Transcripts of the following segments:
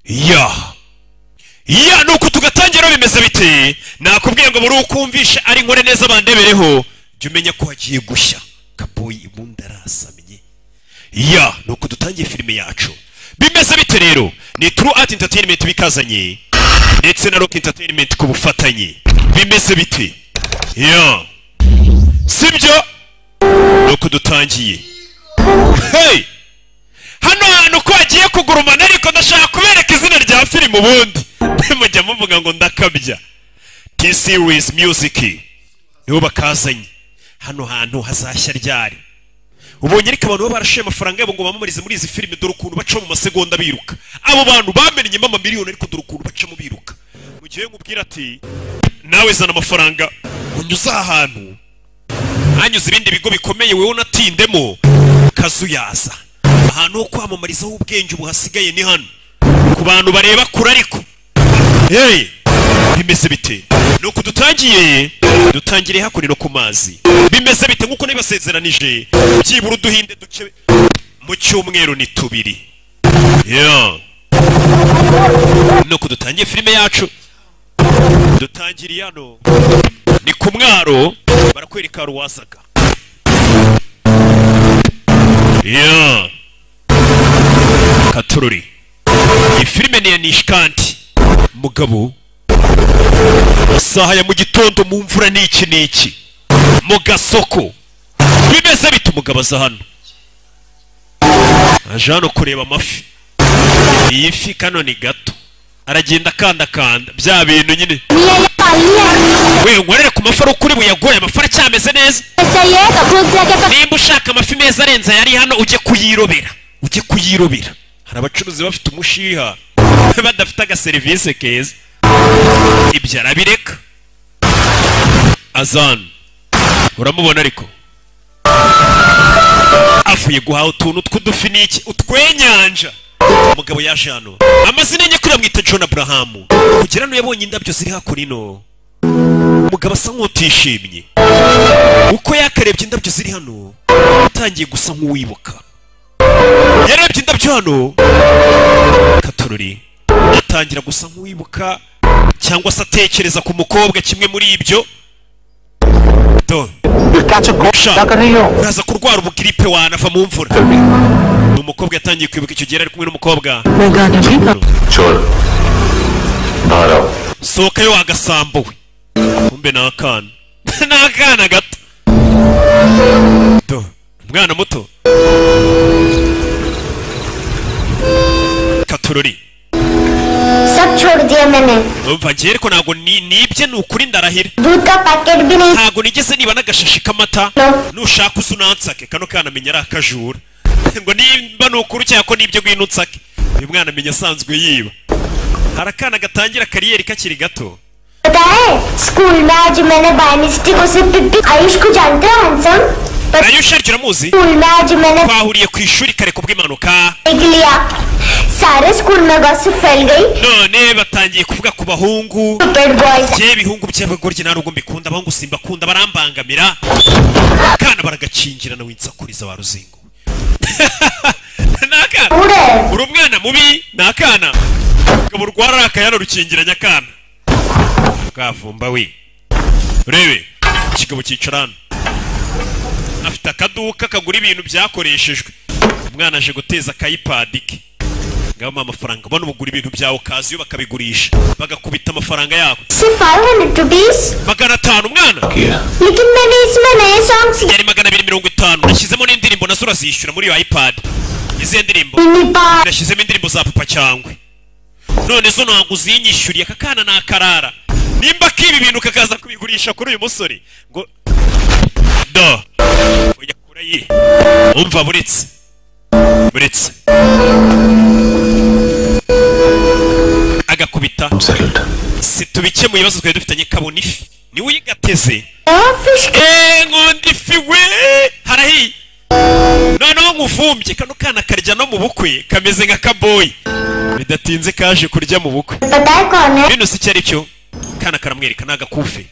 ya ya nuko tugatangira bimeze biti nakubwiye ngo buri ukumvisha ari nkore neza bandebereho jya umenya ko hagiye gushya kaboyi ibundi arasamye ya nuko dutangiye filime yacu bimeze bite rero ni turu ati interineti bikazanye ndetse na rock entertainment ku bufatanye bimeze bite ya sibyo nuko dutangiye hey hano hantu ko hagiye kugurumana ariko ndashaka kubereka izina rya filime ubundi mujya muvuga ngo ndakabya t series music nibo bakazanye hano hantu hazashya ryari ubonye ariko abantu baba barashoye amafaranga yabo ngo bamamarize muri izi filime dore ukuntu bacamo mu masegonda biruka abo bantu bamenyemo amamiliyoni ariko dore ukuntu bacamo biruka mu gihe nkubwira ati nawe zana amafaranga unyuze aha hantu hanyuze ibindi bigo bikomeye wowe unatindemo kazuyaza ahantu ho kwamamarizaho ubwenge ubu hasigaye ni hano ku bantu bareba kure ariko hey bimeze bite nuko dutangiye dutangiriye hakurino ku mazi bimeze bite nkuko nibasezeranije byibura uduhinde duke mu cyumweru ni tubiri yeah. nuko dutangiye filime yacu dutangiriye hano ni ku mwaro barakwereka ruwazaga yeah. katururi iyi filime ni iya nishkanti mugabo isaha ya mu gitondo mu mvura ni iki n'iki mu gasoko bimeze bita umugabo aza hano aje hano kureba amafi iyi fi kano ni gato aragenda akandakanda bya bintu nyine we nkorere ku mafi ari ukuri buyagoye amafi aracyameze neza nimba ushaka amafi meza arenze yari hano ujye kuyirobera ujye kuyirobera hari abacuruzi bafite umushiha badafite agaserivisi keza ibyo arabireka azana uramubona ariko avuye guhaha utuntu tw'udufi n'iki utwenyanja umugabo yaje hano amazina enye kuri bamwita john abrahamu kugira ngo yabonye indabyo ziri hakurino umugabo asa nk'utishimye uko yakarebye indabyo ziri hano yatangiye gusa nk'uwibuka yarebye indabyo hano katorori atangira gusa nk'uwibuka cyangwa se atekereza ku mukobwa kimwe muri ibyo uraza kurwara ubugiripe wanava mu mvura ni umukobwa yatangiye kwibuka icyo gihe ari kumwe n'umukobwa sohoka yo wagasambuwe kumbe ni akana ni akana gato umwana muto katorori umva ngewe ariko ntabwo nibye ni ukuri ndarahira ntabwo nigeze niba n'agashashi k'amata nushaka usa unansake kano kanamenya ari akajura ngo nimba ni ukuri cyangwa ko nibyo ngwino unsake uyu mwana amenya asanzwe yiba hari akana gatangira kariyeri kakiri gato ayush aryo uramuzi twahuriye ku ishuri kare kubw'impanuka सारे स्कूल में बस फैल गई none batangiye kuvuga ku bahungu ye ibihungu by'abagoryi nta nubwo mbikunda abahungu simbakunda barambangamira akana baragakingirana winsakuriza ba ruzingo ni akana uri umwana mubi ni akana ngabo urwara arakaye hano rukingiranye akana bwavumba we urebe ikigabo cyicara hano afite akaduka kagura ibintu byakoreshejwe umwana aje guteza akayipadi ke ngabamo amafaranga ubona ubugura ibintu byawe ukaza iyo bakabigurisha bagakubita amafaranga yabo magana atanu umwana लेकिन मैंने इसमें नए songs yari magana abiri mirongo itanu nashyizemo n'indirimbo nazo urazishyura muri iyo ipad izihe ndirimbo nashyizemo indirimbo za papa cyangwe none zo ntabwo uzinyishyuriye aka kana ni akarara nimba k'ibi bintu kakaza kubigurisha kuri uyu musore ngo do oya kurayire umva buretse buretse agakubita situbikemu ibibazo twari dufitanye kabona ifi niwe uyigateze eee nkunda ifi we harahiye noneho nkuvumbye kano kana karya no mu bukwe kameze nka kaboyi bidatinze kaje kurya mu bukwe bino si icyo ari cyo kana karamwereka ni agakufe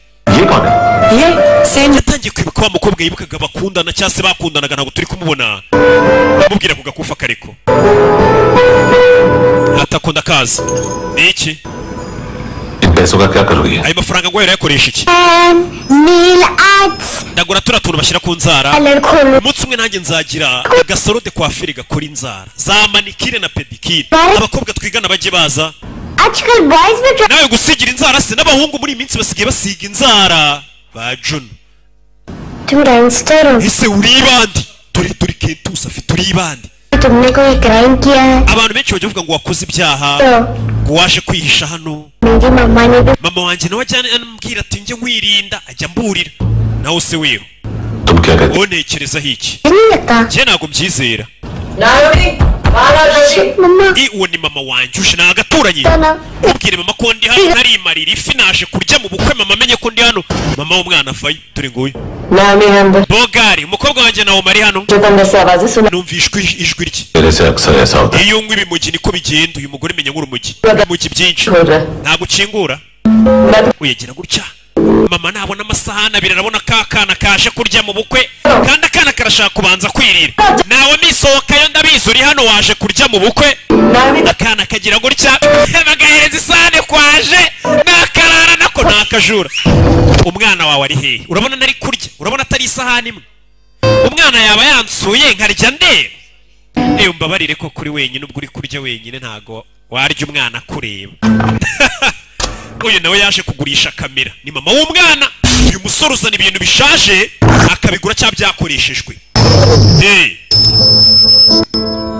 yatangiye kwibuka wa mukobwa yibukaga bakundana cyangwa se bakundanaga ntabwo turi kumubona amubwira ku gakufa kareko katako ndakazi ni iki ipeso kakakaruye ayo mafaranga ngo yakoresha iki Mil ads ndagura turiya tuntu bashyira ku nzara alkol umunsi umwe nanjye nzagira agasaro de coiffure gakora inzara za manikire na pedikire Bari- abakobwa twigana bajye baza Article boys were nawe gusigira inzara se n'abahungu muri iyi minsi basigaye basiga inzara ba juno turangstero ese uribande turi turi kentusi afite uribande tumne koi krankia abantu benshi bajya bavuga ngo wakoze ibyaha to ngo waje kwihisha hano meri mama ne bhi mama wanjye nawe ajyana anambwira ati njye nkwirinda ajya amburira nawe se wewe tubwiraga ati wonekerezaho iki nahi lagta njye ntabwo mbyizera Nayuri, Balaji, mama i uwo ni mama wanjye uje ni agaturanyi Dana. mubwire mama ko ndi hano narimarira ifi naje kurya mu bukwe mama amenye ko ndi hano mama w'umwana avayo turi nguyu Namihanda, bogari umukobwa wanjye nawe mari hano Joganda Sabazi, Suna, numvishwe ij- ijwi rye gereza ya gisara ya sawuda iyo unywa ibimugi niko bigenda uyu mugore menya nk'urumogi urumogi byinshi Chora, ntabwo ukingura Nabi, uyagira gutya mama nabona amasahani abiri arabona ka kana kaje kurya mu bukwe kandi akana karashaka kubanza kwirira nawe misohokayo ndabizi uri hano waje kurya mu bukwe Nabi, akana kagira gutya bagahereza isahane kwaje nakarara nako nakajura umwana wawe ari hehe urabona nari kurya urabona atari isahani imwe umwana yaba yansuye nkarya ndeba ewe mbabarire ko kuri wenyine ubwo uri kurya wenyine ntago warya umwana akureba uyu nawe yaje kugurisha kamera ni mama w'umwana uyu musore uzana ibintu bishaje akabigura cyangwa byakoreshejwe Eh.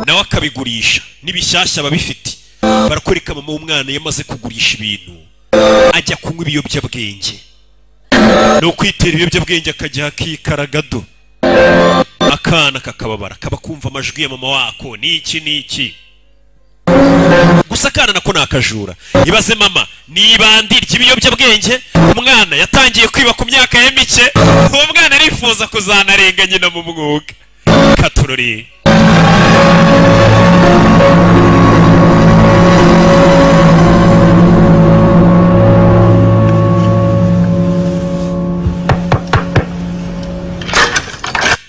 nawe akabigurisha n'ibishyashya aba abifite barakwereka mama w'umwana yamaze kugurisha ibintu ajya kunywa ibiyobyabwenge ni ukwitera ibiyobyabwenge akajya akikaragado akana kakababara kaba kumva amajwi ya mama wako ni iki ni iki gusa akana nako ni akajura ibaze mama nibandi ry'ibiyobyabwenge umwana yatangiye kwiba ku myaka ye mike uwo mwana arifuza kuzanarenga nyina mu mwuga katuroreye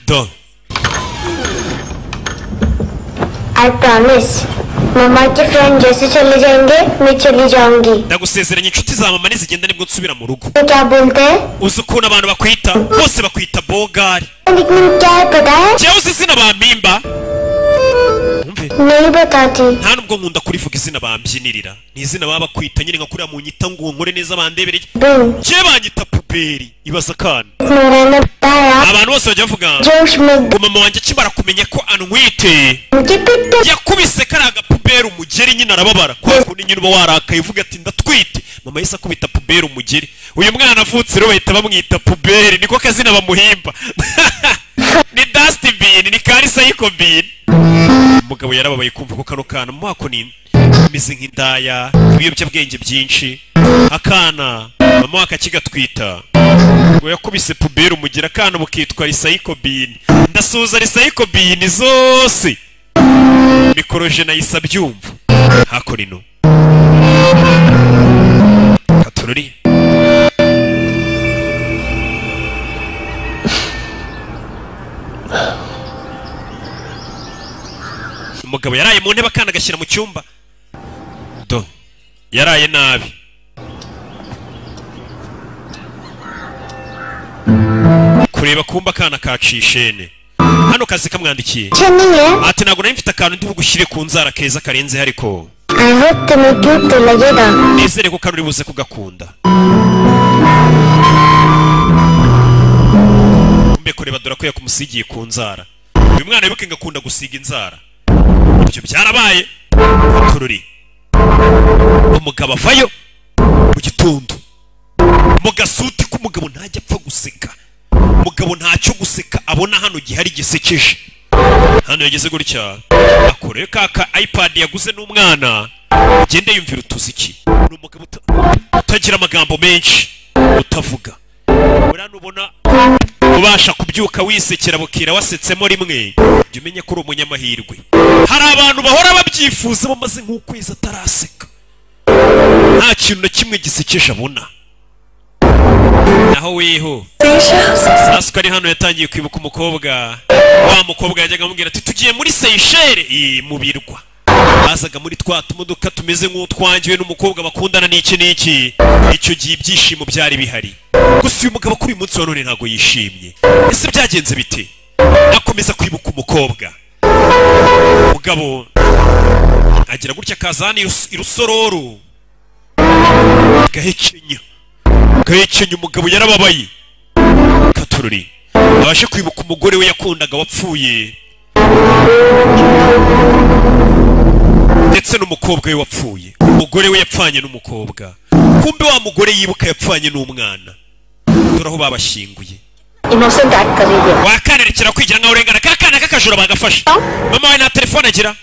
do I promise mama के friend जैसे चले जाएंगे मैं चली जाऊंगी ndagusezeranya inshuti za mama nizigenda nibwo nsubira mu rugo ये क्या बोलते हैं uzi ukuntu abantu bakwita bose bakwita bogari nickname क्या है पता है njyewe uzi izina bampimba wumve नहीं बताती nta nubwo nkunda kurivuga izina bambyinirira ni izina baba bakwita nyine nka kuriya mu nyita ngo nkore neza bandebereye बिन njyewe banyita puberi ibaza akana मेरा ने बताया abantu bose bajya bavuga जोश में ngo mama wanjye akimara kumenya ko anwite मुझे पिट yakubise kariya gapuberi umugeri nyine arababara kubera ukuntu nyine uba warakaye uvuga ati ndatwite mama yahise akubita puberi umugeri uyu mwana avutse rero bahita bamwita puberi niko kazina bamuhimba ni dusty bin ni karisa yiko bin umugabo yarababaye kumva ko kano kana mu mwaka ni imeze nk'indaya ibiyobyabwenge byinshi akana mama wako akigatwita ngo yakubise puberi umugeri akana bukitwa risayiko bin ndasuhuza risayiko bin zose mikoroje nahise abyumva hakuno ino katururi umugabo yaraye mu ntebe akana agashyira mu cyumba do yaraye nabi kureba kumba akana kacishene hano kazi kamwandikiye नहीं है ati ntabwo nari mfite akantu ndi bugushyire ku nzara keza karenze ariko I hope तुम्हें cute तो लगेगा nizere ko kari uri buze kugakunda mbe kureba dore ko yakumusigiye ku nzara uyu mwana wibuke ngo akunda gusiga inzara ibyo byarabaye tururi umugabo avayo mu gitondo mu gasuti k'umugabo ntajya apfa guseka umugabo ntacyo guseka abona hano gihari gisekeje hano yageze gutya akorewe ka ka ipad yaguze n'umwana ugende yumvira utuziki ni umugabo uta- utagira amagambo menshi utavuga buriya nubona ubasha kubyuka wisekera bukira wasetsemo rimwe jya umenye ko uri umunyamahirwe hari abantu bahora babyifuza bamaze nk'ukwezi ataraseka nta kintu na kimwe gisekeje abona naho weho saswa ari hano yatangiye kwibuka umukobwa wa mukobwa yajyaga amubwira ati tugiye muri seyisheri mu birwa bazaga muri twa tumodoka tumeze nk'utwangiwe n'umukobwa bakundana n'iki n'iki icyo gihe ibyishimo byari bihari gusa uyu mugabo kuri uyu munsi wa none ntabwo yishimye ese byagenze bite akomeza kwibuka umukobwa mugabo agira gutya akazana irus- irusororo gahekenya gahekenya umugabo yarababaye katururi abashe kwibuka umugore we yakundaga wapfuye ndetse n'umukobwa we wapfuye umugore we yapfanye n'umukobwa kumbe wa mugore yibuka yapfanye n'umwana dore aho babashyinguye innocent act कर रही है wakanerekera kwigira nkaho urengana ka kana k'akajura bagafashe mama wawe nta telefone agira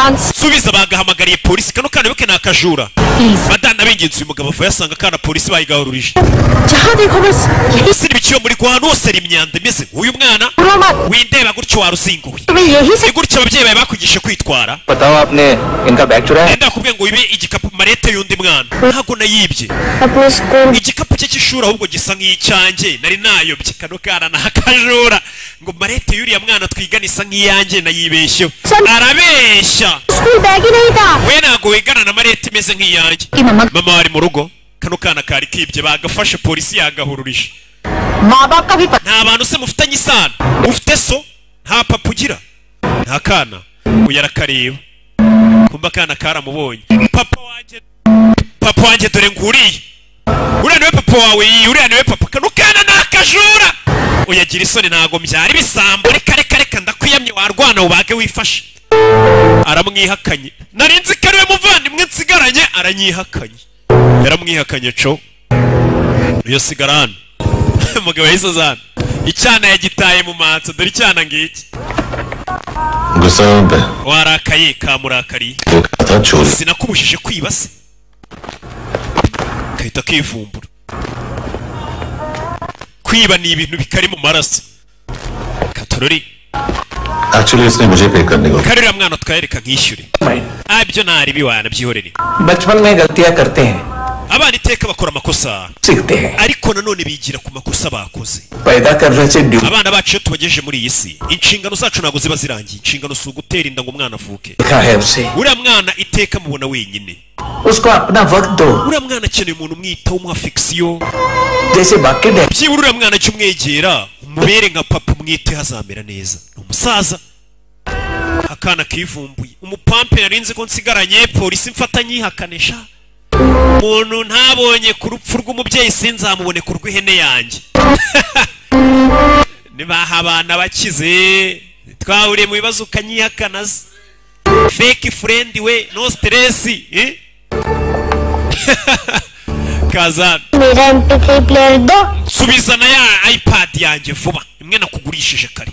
answer subiza bagahamagariye polisi kano kana wibuke ni akajura please madana bingenzi uyu mugabo apfa yasanga akana polisi bayigahururije जहाँ देखो बस यही usira ibiciyo muri guhana usera imyanda imeze nk'uyu mwana सुनो मत windeba gutyo waruzinguwe तुम्हें यही से ni gutya ababyeyi bawe bakwigishe kwitwara बताओ आपने इनका बैग चुराया है? enda kubwe ngo wibe igikapu marete y'undi mwana ntabwo nayibye अपने school igikapu cye cy'ishuri ahubwo gisa nk'icyanjye nari nayobye kano kana ni akajura ngo marete y'uriya mwana twigana isa nk'iyanjye nayibeshyeho arabeshya school bag ही नहीं था we ntabwo wigana na marete imeze nk'iyanjye कि मम्मा mama wari mu rugo kano kana kari kibye bagafashe polisi yagahururije माँ बाप का भी पता nta bantu se mufitanye isano ufite so nta papa ugira nta kana uyu arakareba kumva akana karamubonye papa wanjye papa wanjye dore nguriye uriya niwe papa wawe iyi uriya niwe papa kano kana ni akajura uyagira isoni ntago mbyara ibisambo reka reka reka ndakwiyamye warwana ubage wifashe aramwihakanye nari nzi ko ariwe muvandimwe nsigaranye aranyihakanye yaramwihakanye co uyo sigara hano umugabo yahise azana icyana yagitaye mu manza dore icyana ngiki गुस्सा पे warakaye kamurakariye वो कहा था चोरी sinakubujije kwiba se gahita kivumbura kwiba ni ibintu bikari mu maraso katorori actually इसने मुझे पे करने को karira mwana twayereka nkishyure ah ibyo ntaribi wanabyihorere बचपन में गलतियां करते हैं abana iteka bakora amakosa सीखते हैं ariko nanone bigira ku makosa bakoze पैदा कर residue abana bacu iyo tubagejeje muri iyi si inshingano zacu ntabwo ziba zirangiye inshingano si ugutera inda ngo umwana avuke लिखा है उसे uriya mwana iteka mubona wenyine उसको अपना वक्त दो uriya mwana akeneye umuntu umwitaho umuha fikisiyo जैसे बाकी day byibura uriya mwana jya umwegera umubere nka papa umwiteho azamera neza ni umusaza akana kivumbuye umupampe yari nzi ko nsigaranye polisi mfatanye ihakanisha umuntu ntabonye ku rupfu rw'umubyeyi sinzamubone ku rw'ihene yanjye nibaha abana bakize twahuriye mu bibazo ukanyihakana se fake friend we no stress eh kazana मेरा M P three player दो subizana ya ipad yanjye vuba imwe nakugurishije kare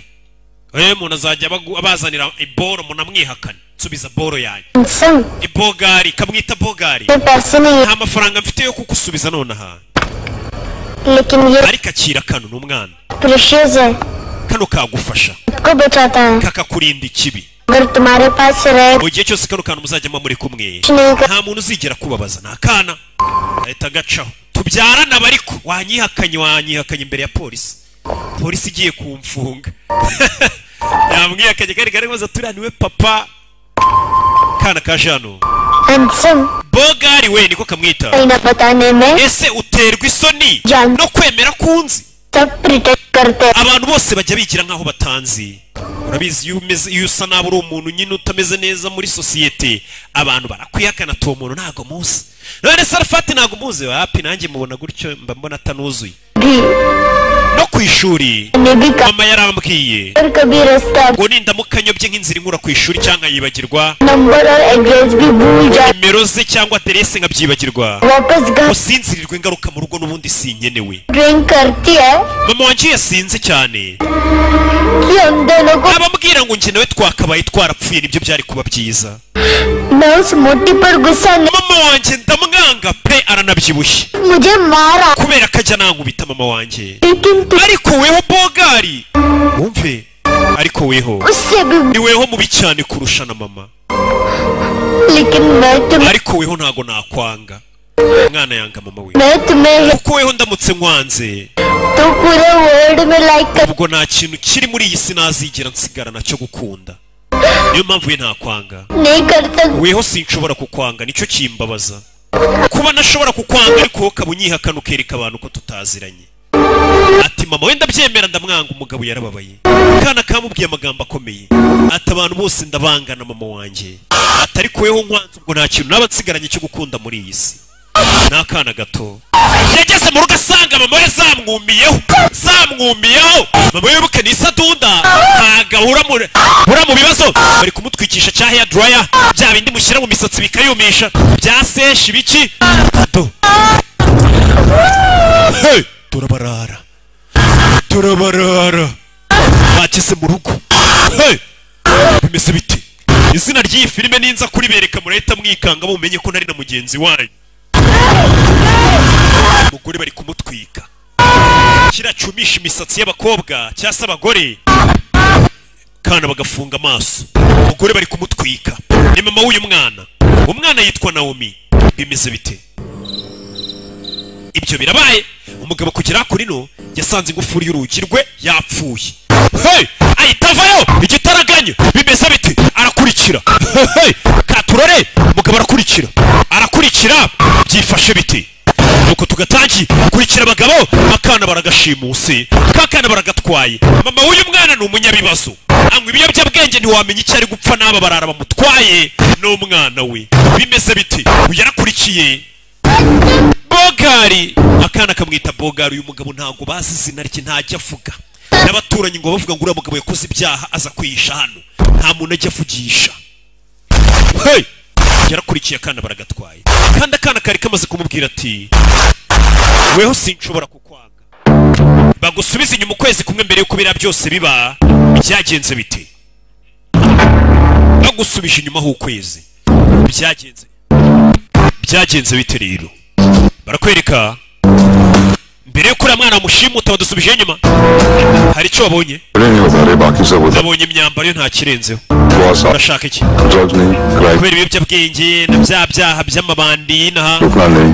eh umuntu azajya abagu- abazanira iboro munamwihakane nsubiza boro yanjye some ibogari kamwita bogari में पैसे नहीं nta mafaranga mfite yo kugusubiza nonaha है लेकिन ये ariko akira kano ni umwana precious है kano kagufasha को बचाता है kakakurinda ikibi अगर तुम्हारे पास रहे mu gihe cyose kano kantu muzajyamo muri kumwe कुछ नहीं कर nta muntu uzigera kubabaza ni akana ahita agacaho tubyarana aba ariko wanyihakanye wanyihakanye imbere ya polisi polisi igiye kumfunga yamwihakanye kari kari maze turaniwe papa kana ka jano handsome bogari we niko kamwita नहीं ना बताने में ese uterwa isoni Jano. no kwemera kunzi सब प्रिटेक्ट करते हैं abantu bose bajya bigira nk'aho batanzi urabizi iyo umeze iyo usa nabi uri umuntu nyine utameze neza muri sosiyete abantu barakwihakana tuwo muntu ntabwo muzi none sarafati ntabwo muzi hapi nanjye mubona gutyo mba mbona atanuzuye भी no ku ishuri मैंने भी कहा mama yarambwiye पर कभी रास्ता ngo nindamuka nyobye nk'inzira inkura ku ishuri cyangwa nkayibagirwa number और address भी भूल जाए nimero ze cyangwa aderese nkabyibagirwa वापस घर usinzirirwa ingaruka mu rugo n'ubundi sinkenewe drink करती है mama wanjye yasinze cyane कि हम दोनों को abambwira ngo njye nawe twakabaye twarapfuye nibyo byari kuba byiza मैं उस मोटी पर गुस्सा नहीं mama wanjye ndamwanga pe aranabyibushye मुझे मारा kubera ko ajya nankubita mama wanjye लेकिन तू ariko weho bogari wumve ariko weho उससे भी ni weho mubi cyane kurusha na mama लेकिन मैं तुम्हें ariko weho ntago nakwanga mwana yanga mama we मैं तुम्हें kuko weho ndamutse nkwanze तो पूरे वर्ल्ड में लाइक कर ubwo nta kintu kiri muri iyi si nazigera nsigara nacyo gukunda niyo mpamvu ye ntakwanga नहीं कर सकती weho sinshobora kukwanga nicyo kimbabaza kuba nashobora kukwanga ariko wowe ukaba unyihakana ukereka abantu ko tutaziranye ati mama wenda byemera ndamwanga umugabo yarababaye kana kamubwiye amagambo akomeye ati abantu bose ndabangana mama wanjye atari kuweho nkwanze ubwo nta kintu naba nsigaranye cyo gukunda muri iyi si ni akana gato yageze mu rugo asanga mama we zamwumiyeho zamwumiyeho mama we wibuke ni isadunda ntaga uhura mu uhura mu bibazo bari kumutwikisha cya hair dryer bya bindi mushyira mu misatsi bikayumisha bya seshi biki tato Hey, turabarara turabarara bageze mu rugo Hey, bimeze bite izina ry'iyi filime ninza kuribereka murahita mwikanga mumenye ko nari na mugenzi wanyu umugore bari kumutwika kiriya cyumisha imisatsi y'abakobwa cyangwa se abagore kana bagafunga amaso umugore bari kumutwika ni mama w'uyu mwana umwana yitwa nawomi bimeze bite ibyo birabaye umugabo kugera kurino yasanze ingufuri y'urugi rwe yapfuye hey! ahita avayo igitaraganya bimeze bite arakurikira hey! katurore umugabo arakurikira arakurikira byifashe bite nuko tugatangiye kurikira abagabo akana baragashimusi kakana baragatwaye mama w'uyu mwana ni umunyabibazo anywa ibiyobyabwenge ntiwamenya icyo ari gupfa n'aba barara bamutwaye n'umwana we bimeze bite uyu arakurikiye bogari akana kamwita bogari uyu mugabo ntabwo bazi izina rye ntajya avuga n'abaturanyi ngo bavuga ngo uriya mugabo yakoze ibyaha aza kwihisha hano nta muntu ajya avugisha hey! yarakurikiye akana baragatwaye kandi akana kari kamaze kumubwira ati weho sinshobora kukwanga bagusubize inyuma ukwezi kumwe mbere y'uko biriya byose biba byagenze bite bagusubije inyuma h'ukwezi byagenze byagenze bite rero barakwereka mbere y'uko uriya mwana wamushimuta badusubije inyuma hari icyo wabonye नहीं हो पा रहे बाकी सब होता nabonye imyambaro ye nta kirenzeho हुआ साफ urashaka iki drugs नहीं crime kubera ibiyobyabwenge na bya byaha by'amabandi n'aha रुकना नहीं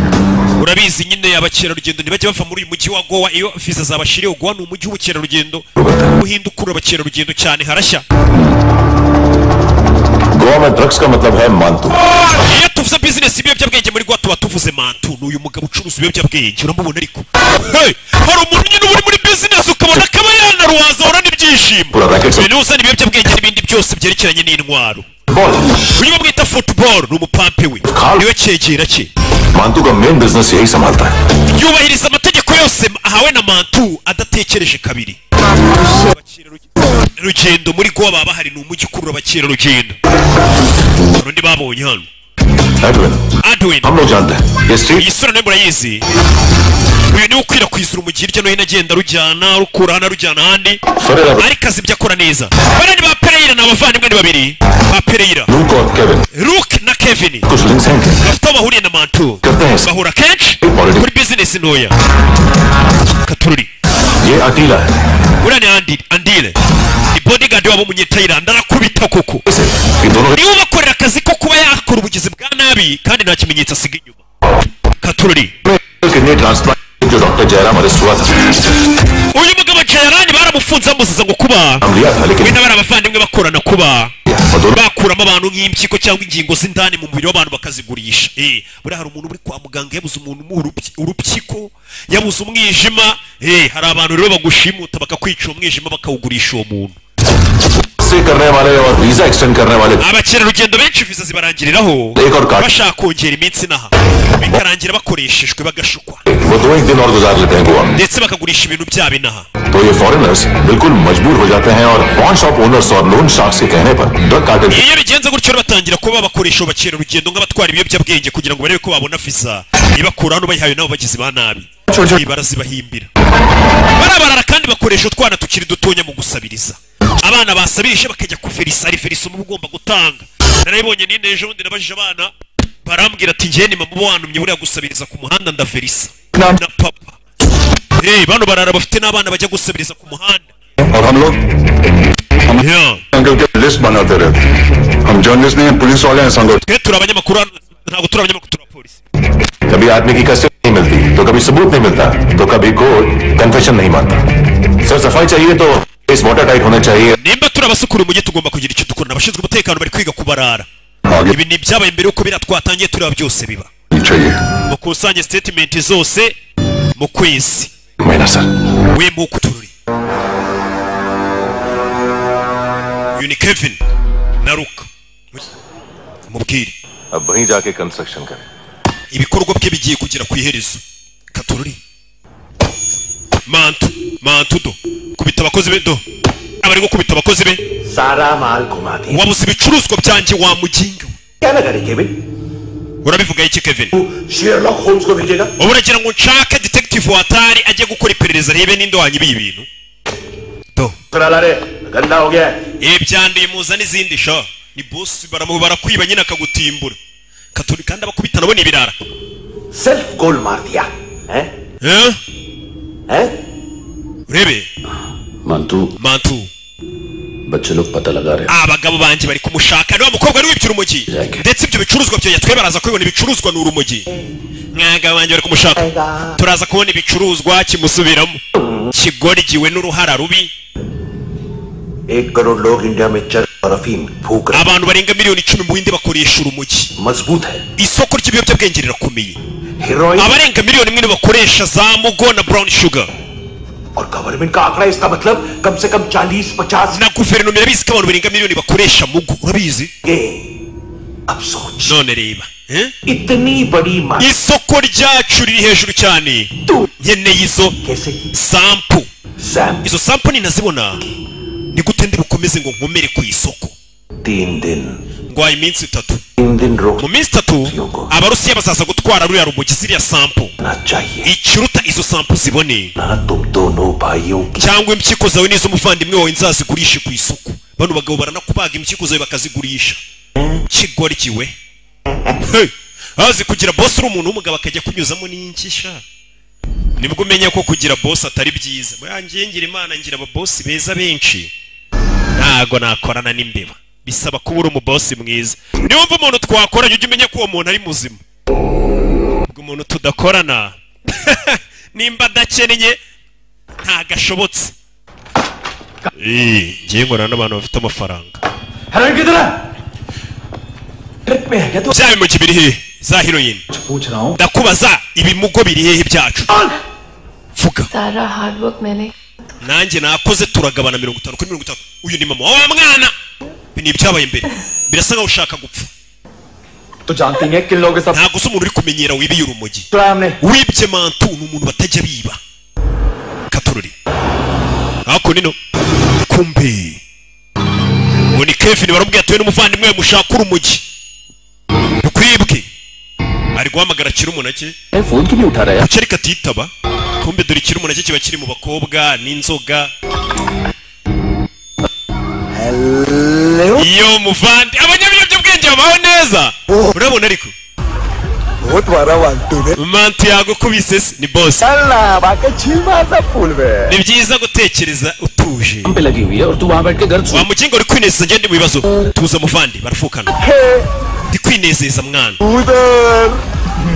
urabizi nyine abakerarugendo ntibajya bava muri uyu mujyi wa gowa iyo viza zabashiriye gowa ni umujyi w'ubukerarugendo uhinda ukurura abakerarugendo cyane harashya Goa में ड्रग्स का मतलब है मानतू iyo tuvuze bizinesi ibiyobyabwenge muri gowa tuba tuvuze mantu ni uyu mugabo ucuruza ibiyobyabwenge uramubona ariko Hey! hari umuntu nyine uba uri muri bizinesi ukabona akaba yanaruwaza ahora n'ibyishimo Uraraketse. uyu niwe uzana ibiyobyabwenge n'ibindi byose byerekeranye n'intwaro ball uyu bamwita football ni umupampe we Carl. niwe cyegera cye मानतू का main business यही संभालता है yubahiriza amategeko yose ahawe na mantu adatekereje kabiri rugendo muri gowa baba bahari ni umujyi ukurura abakerarugendo urundi babonye hano Edwin adwin हम लोग जानते हैं ये iyi street sura nayo murayizi uyu niwe ukwirakwizira umujyi hirya no hino agenda arujyana arukura hano arujyana ahandi Ferreira ariko azi ibyo akora neza bariya ni ba pereyira ni abavandimwe ni babiri ba pereyira Luke और Kevin luke na kevin कुछ links हैं क्या? bafite aho bahuriye na mantu करते हैं bahura kenshi Politics. kuri bizinesi ntoya katururi ये अकेला है uriya ni andi andire ni bodigadi wabo umunyetayilandi arakubita koko इसे ये दोनों niwe ubakorera akazi ko kuba yakora ubugizi bwa nabi kandi nta kimenyetso asiga inyuma katururi के लिए ट्रांसप्लांट जो डॉक्टर जयराम अरेस्ट हुआ था uyu mugabo jayarani baramufunze bamuziza ngo kuba हम लिया था लेकिन wenda bari abavandimwe bakorana kuba और दोनों bakuramo abantu nk'impyiko cyangwa ingingo z'indani mu mubiri w'abantu bakazigurisha eh buriya hari umuntu uri kwa muganga yabuze umuntu mu urupyi- urupyiko yabuze umwijima eh hari abantu rero bagushimuta bakakwica uwo mwijima bakawugurisha uwo muntu से करने वाले और visa extend करने वाले abakerarugendo benshi viza zibarangiriraho Yego, Ricardo. bashaka kongera iminsi inaha bikarangira bakoreshejwe bagashukwa वो दो एक दिन और गुजार लेते हैं गोवा में ndetse bakagurisha ibintu byabo inaha तो ये फॉरेनर्स बिल्कुल मजबूर हो जाते हैं और पॉन शॉप ओनर्स और लोन शार्क्स के कहने पर drug cartel iyo bigenze gutyo rero batangira kuba bakoresha abo bakerarugendo nk'abatwara ibiyobyabwenge kugira ngo barebe ko babona viza ibakura hano bayihawe nabo bagizi ba nabi Ibi barazibahimbira barabarara kandi bakoresha utwana tukiri dutonya mu gusabiriza abana basabirije bakajya ku ferisa ari ferisa uba ugomba gutanga narabibonye nine ejo bundi nabajije abana barambwira ati njyewe ni mama wantumye buriya gusabiriza ku muhanda ndaverisa Na- na papa hey, bano barara bafite n'abana bajya gusabiriza ku muhanda और हम लोग yeah. संगल के लिस्ट बनाते रहते हम जर्नलिस्ट नहीं हैं पुलिस वाले हैं संगल twe turi abanyamakuru hano ntabwo turi abanyamakuru turi abapolisi कभी आदमी की कस्टडी नहीं मिलती तो कभी सबूत नहीं मिलता तो कभी कोर्ट कन्फेशन नहीं मानता सर सफाई चाहिए तो केस वाटर टाइट होना चाहिए nimba turi abasukura umujyi tugomba kugira icyo dukora abashinzwe umutekano bari kwiga kubarara आगे ibi ni ibyabaye mbere yuko biriya twatangiye tureba byose biba चाहिए mukusanye sitetimenti zose mu kwezi मैना sir we muku tururi uyu ni kevin na luka mubwire अब वहीं जाके कंस्ट्रक्शन करें ibikorwa bye bigiye kugera ku iherezo katururi mantu mantu do kubita abakozi be do abari gukubita abakozi be सारा माल घुमा दिया wabuze ibicuruzwa byanjye wa mujinga we. क्या लगा रहे केविन urabivuga iki kevin तू शेरलॉक होम्स को भेजेगा ubu uragira ngo nshake detective watari ajye gukora iperereza arebe ninde wanyibiye ibintu do ला रे गंदा हो गया है ibyanduye muza n'izindi sha ni bosi baramu barakwiba nyine akagutimbura katuri kandi abakubita nabo ni ibirara सिर्फ गोल मार दिया है Eh? है urebe मंटू mantu बच्चे लोग पता लगा रहे abagabo banjye bari kumushaka niwa mukobwa ari wibye urumogi ndetse ibyo bicuruzwa byanjye twe baraza kubibona ibicuruzwa ni urumogi mwagabo banjye bari kumushaka turaza kubona ibicuruzwa kimusubiramo kigoryiwe n'uruhara rubi एक करोड़ लोग इंडिया में चर और अफीम फूक रहे abantu barenga miliyoni icumi mu bindi bakoresha urumogi हैं। मजबूत है isoko ry'ibiyobyabwenge rirakomeye heroin abarenga miliyoni imwe nibo bakoresha za mugo na brown sugar और गवर्नमेंट का आंकड़ा इसका मतलब कम से कम चालीस पचास na guverinoma irabizi ko abantu barenga miliyoni bakoresha mugo urabizi अब सोच none reba eh? इतनी बड़ी मार isoko ryacu riri hejuru cyane तू nkeneye izo कैसे sampu Sam izo sampu ninazibona ni gute ndi bukomeze ngo nkomere ku isoko तीन दिन ngwaye iminsi itatu तीन दिन mu रोकना minsi itatu abarusiya bazaza gutwara ruriya rumogi ziriya sampu चाहिए ikiruta izo sampu zibone ना तुम दोनों भाइयों की cyangwa impyiko zawe n'iz'umuvandimwe wawe nzazigurishe ku isoko bano bagabo baranakubaga impyiko zawe bakazigurisha kigoryiwe Hey! azi kugira bosi uri umuntu w'umugabo akajya kunyuzamo n'ingisha nibwo umenya ko kugira bosi atari byiza murangiye ngira imana ngira ababosi beza benshi ntago nakorana n'imbeba bisaba kuba uri umubosi mwiza niwumva umuntu twakoranye ujye umenya ko uwo muntu ari muzima ubwo umuntu tudakorana nimba adakennye ntagashobotse ngiye nkorana n'abantu bafite amafaranga heroin किधर है ट्रिप में है क्या तू bya bimugi biri hehe za heroin पूछ रहा हूँ ndakubaza ibimugo biri hehe byacu vuga सारा हार्डवर्क मैंने nanjye nakoze turagabana mirongo itanu kuri mirongo itanu uyu ni mama wa mwana Ibi ni ibyabaye mbere birasa nkaho ushaka gupfa तो जानती है किन लोगों के साथ ntabwo se umuntu uri kumenyera wibiye urumogi चला हमने wibye mantu ni umuntu batajya biba katururi ako nino kumbe ubu ni kevin baramubwira atuye n'umuvandimwe we mushaka urumogi rukwibwe ari guhamagara akiri umunake हैं phone क्यों नहीं उठा रहा है buceri katitaba kumbe dore ikiri umunake kiba kiri mu bakobwa n'inzoga iyo muvandi abanyabiyobyabwenge babaho neza urabona ariko बहुत बड़ा वांटू है mantu yagukubise se ni bosi चलना बाकी छीमा सब फूल में ni byiza gutekereza utuje काम पे लगी हुई है और तू वहाँ बैठ के गर्द wa mugingo uri kwinezeza njye ndi mu bibazo tuza muvandi barafukana ndi kwinezeza mwana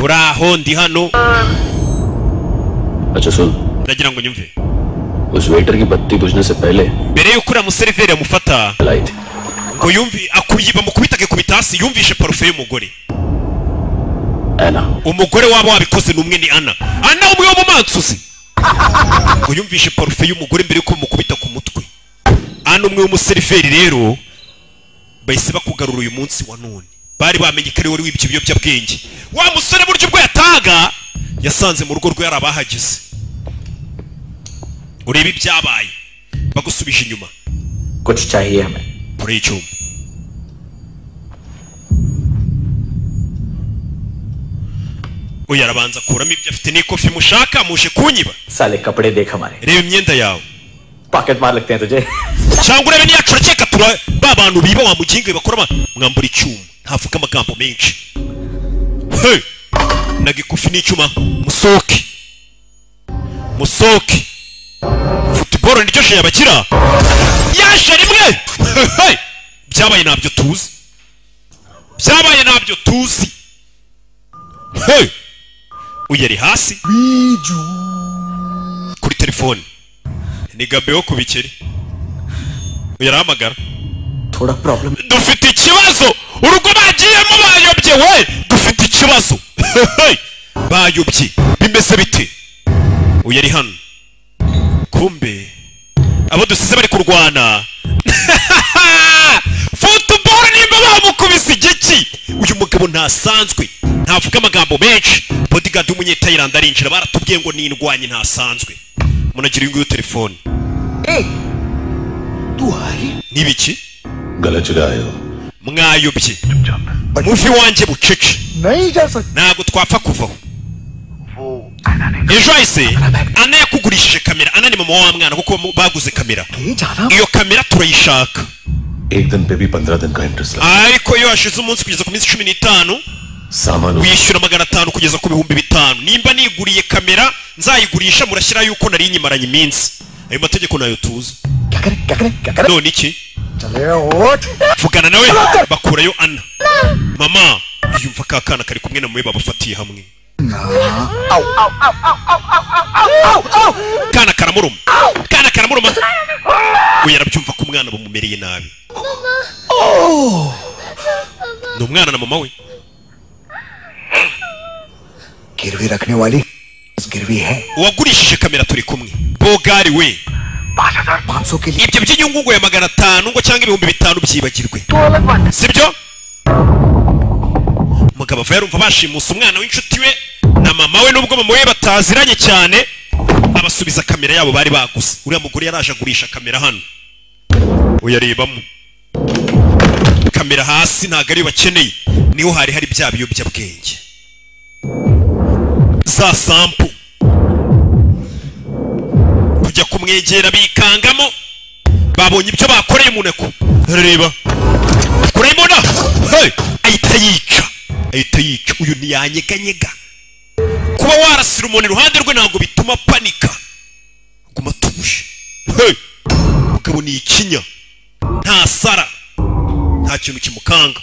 uri aho ndi hano अच्छा सुन ndagira ngo nyumve उस वेटर की बत्ती बुझने से पहले mbere y'uko uriya museriveri amufata लाई थी ngo yumve akuyi bamukubita akikubita hasi yumvishe parufe y'umugore है ना umugore waba wabikoze ni umwe ni ana ana umwe w'umumansuzi ngo yumvishe parufe y'umugore mbere y'uko bamukubita ku mutwe ana umwe w'umuseriveri rero bahise bakugarura uyu munsi wa none bari bamenye ko ari wowe wibye ibiyobyabwenge wa musore burya ubwo yataga yasanze mu rugo rwe hari abahagize urebe ibyabaye bagusubije inyuma कुछ चाहिए हमें kuri icyuma uyu arabanza akuramo ibyo afite n'ikofi mushaka muje kunyiba साले कपड़े देख हमारे reba imyenda yawe pocket मार लगते हैं तुझे cyangwa urebe n'iyacu urakeka tura ba bantu biba wa mugingo bakora ba- mwambura icyuma ntavuga amagambo menshi Hey! naga ikofi n'icyuma musohoke musohoke futuboro niryo shenya bakira yaje rimwe Hey! byabaye ntabyo tuzi byabaye ntabyo tuzi Hey! uyu ari hasi kuri telefone ni gabe wo ku bikeri yaramagara थोड़ा problem dufite ikibazo urugo bagiyemo bayobye we dufite ikibazo bayobye bimeze bite uyu ari hano kumbe abo dusize bari kurwana futuboro nimba bamukubise igiki uyu mugabo ntasanzwe ntavuga amagambo menshi bodigadi w'umunyetayiranda arinjira baratubwiye ngo nindwanye ntasanzwe munagira uyu nguyu telefone n'ibiki गलत चुराए हो mwayobye muvi wanjye bucece ntabwo twapfa kuvaho ejo hahise ana yakugurishije kamera ana ni mama wa wa mwana kuko baguze kamera iyo kamera turayishaka एक दिन पे भी पंद्रह दिन का इंटरेस्ट लगा ariko iyo hashize umunsi kugeza ku minsi cumi n'itanu सामान उस- wishyura magana atanu kugeza ku bihumbi bitanu nimba niguriye kamera nzayigurisha murashyiraho yuko nari nyimaranye iminsi ayo mategeko nayo tuzi none iki vugana nawe bakurayo ana mama yumva ka kana kari kumwe na mwe babafatiye hamwe kana karamuruma kana karamuruma we yarabyumva ko umwana bumumereye nabi ni umwana na mama we गिरवी रखने वाली गिरवी है uwagurishije kamera turi kumwe bogari we पाँच सौ के लिए ibyo by'inyungu ngo ya magana atanu ngo cyangwa ibihumbi bitanu byibagirwe sibyo umugabo ava yarumva bashimusa umwana w'inshuti we na mama we nubwo mama we bataziranye cyane abasubiza kamera yabo bari baguze uriya mugore yaraje agurisha kamera hano uyarebamo kamera hasi ntabwo ariyo bakeneye niho hari hari bya biyobyabwenge za sampu kujya kumwegera bikangamo babonye ibyo bakoreye umuneko reba kurayimona hey! ahita yica ahita yica uyu ntiyanyeganyega kuba warasira umuntu iruhande rwe ntabwo bituma panika guma tuje hey! mugabo ni ikinya nta sara nta kintu kimukanga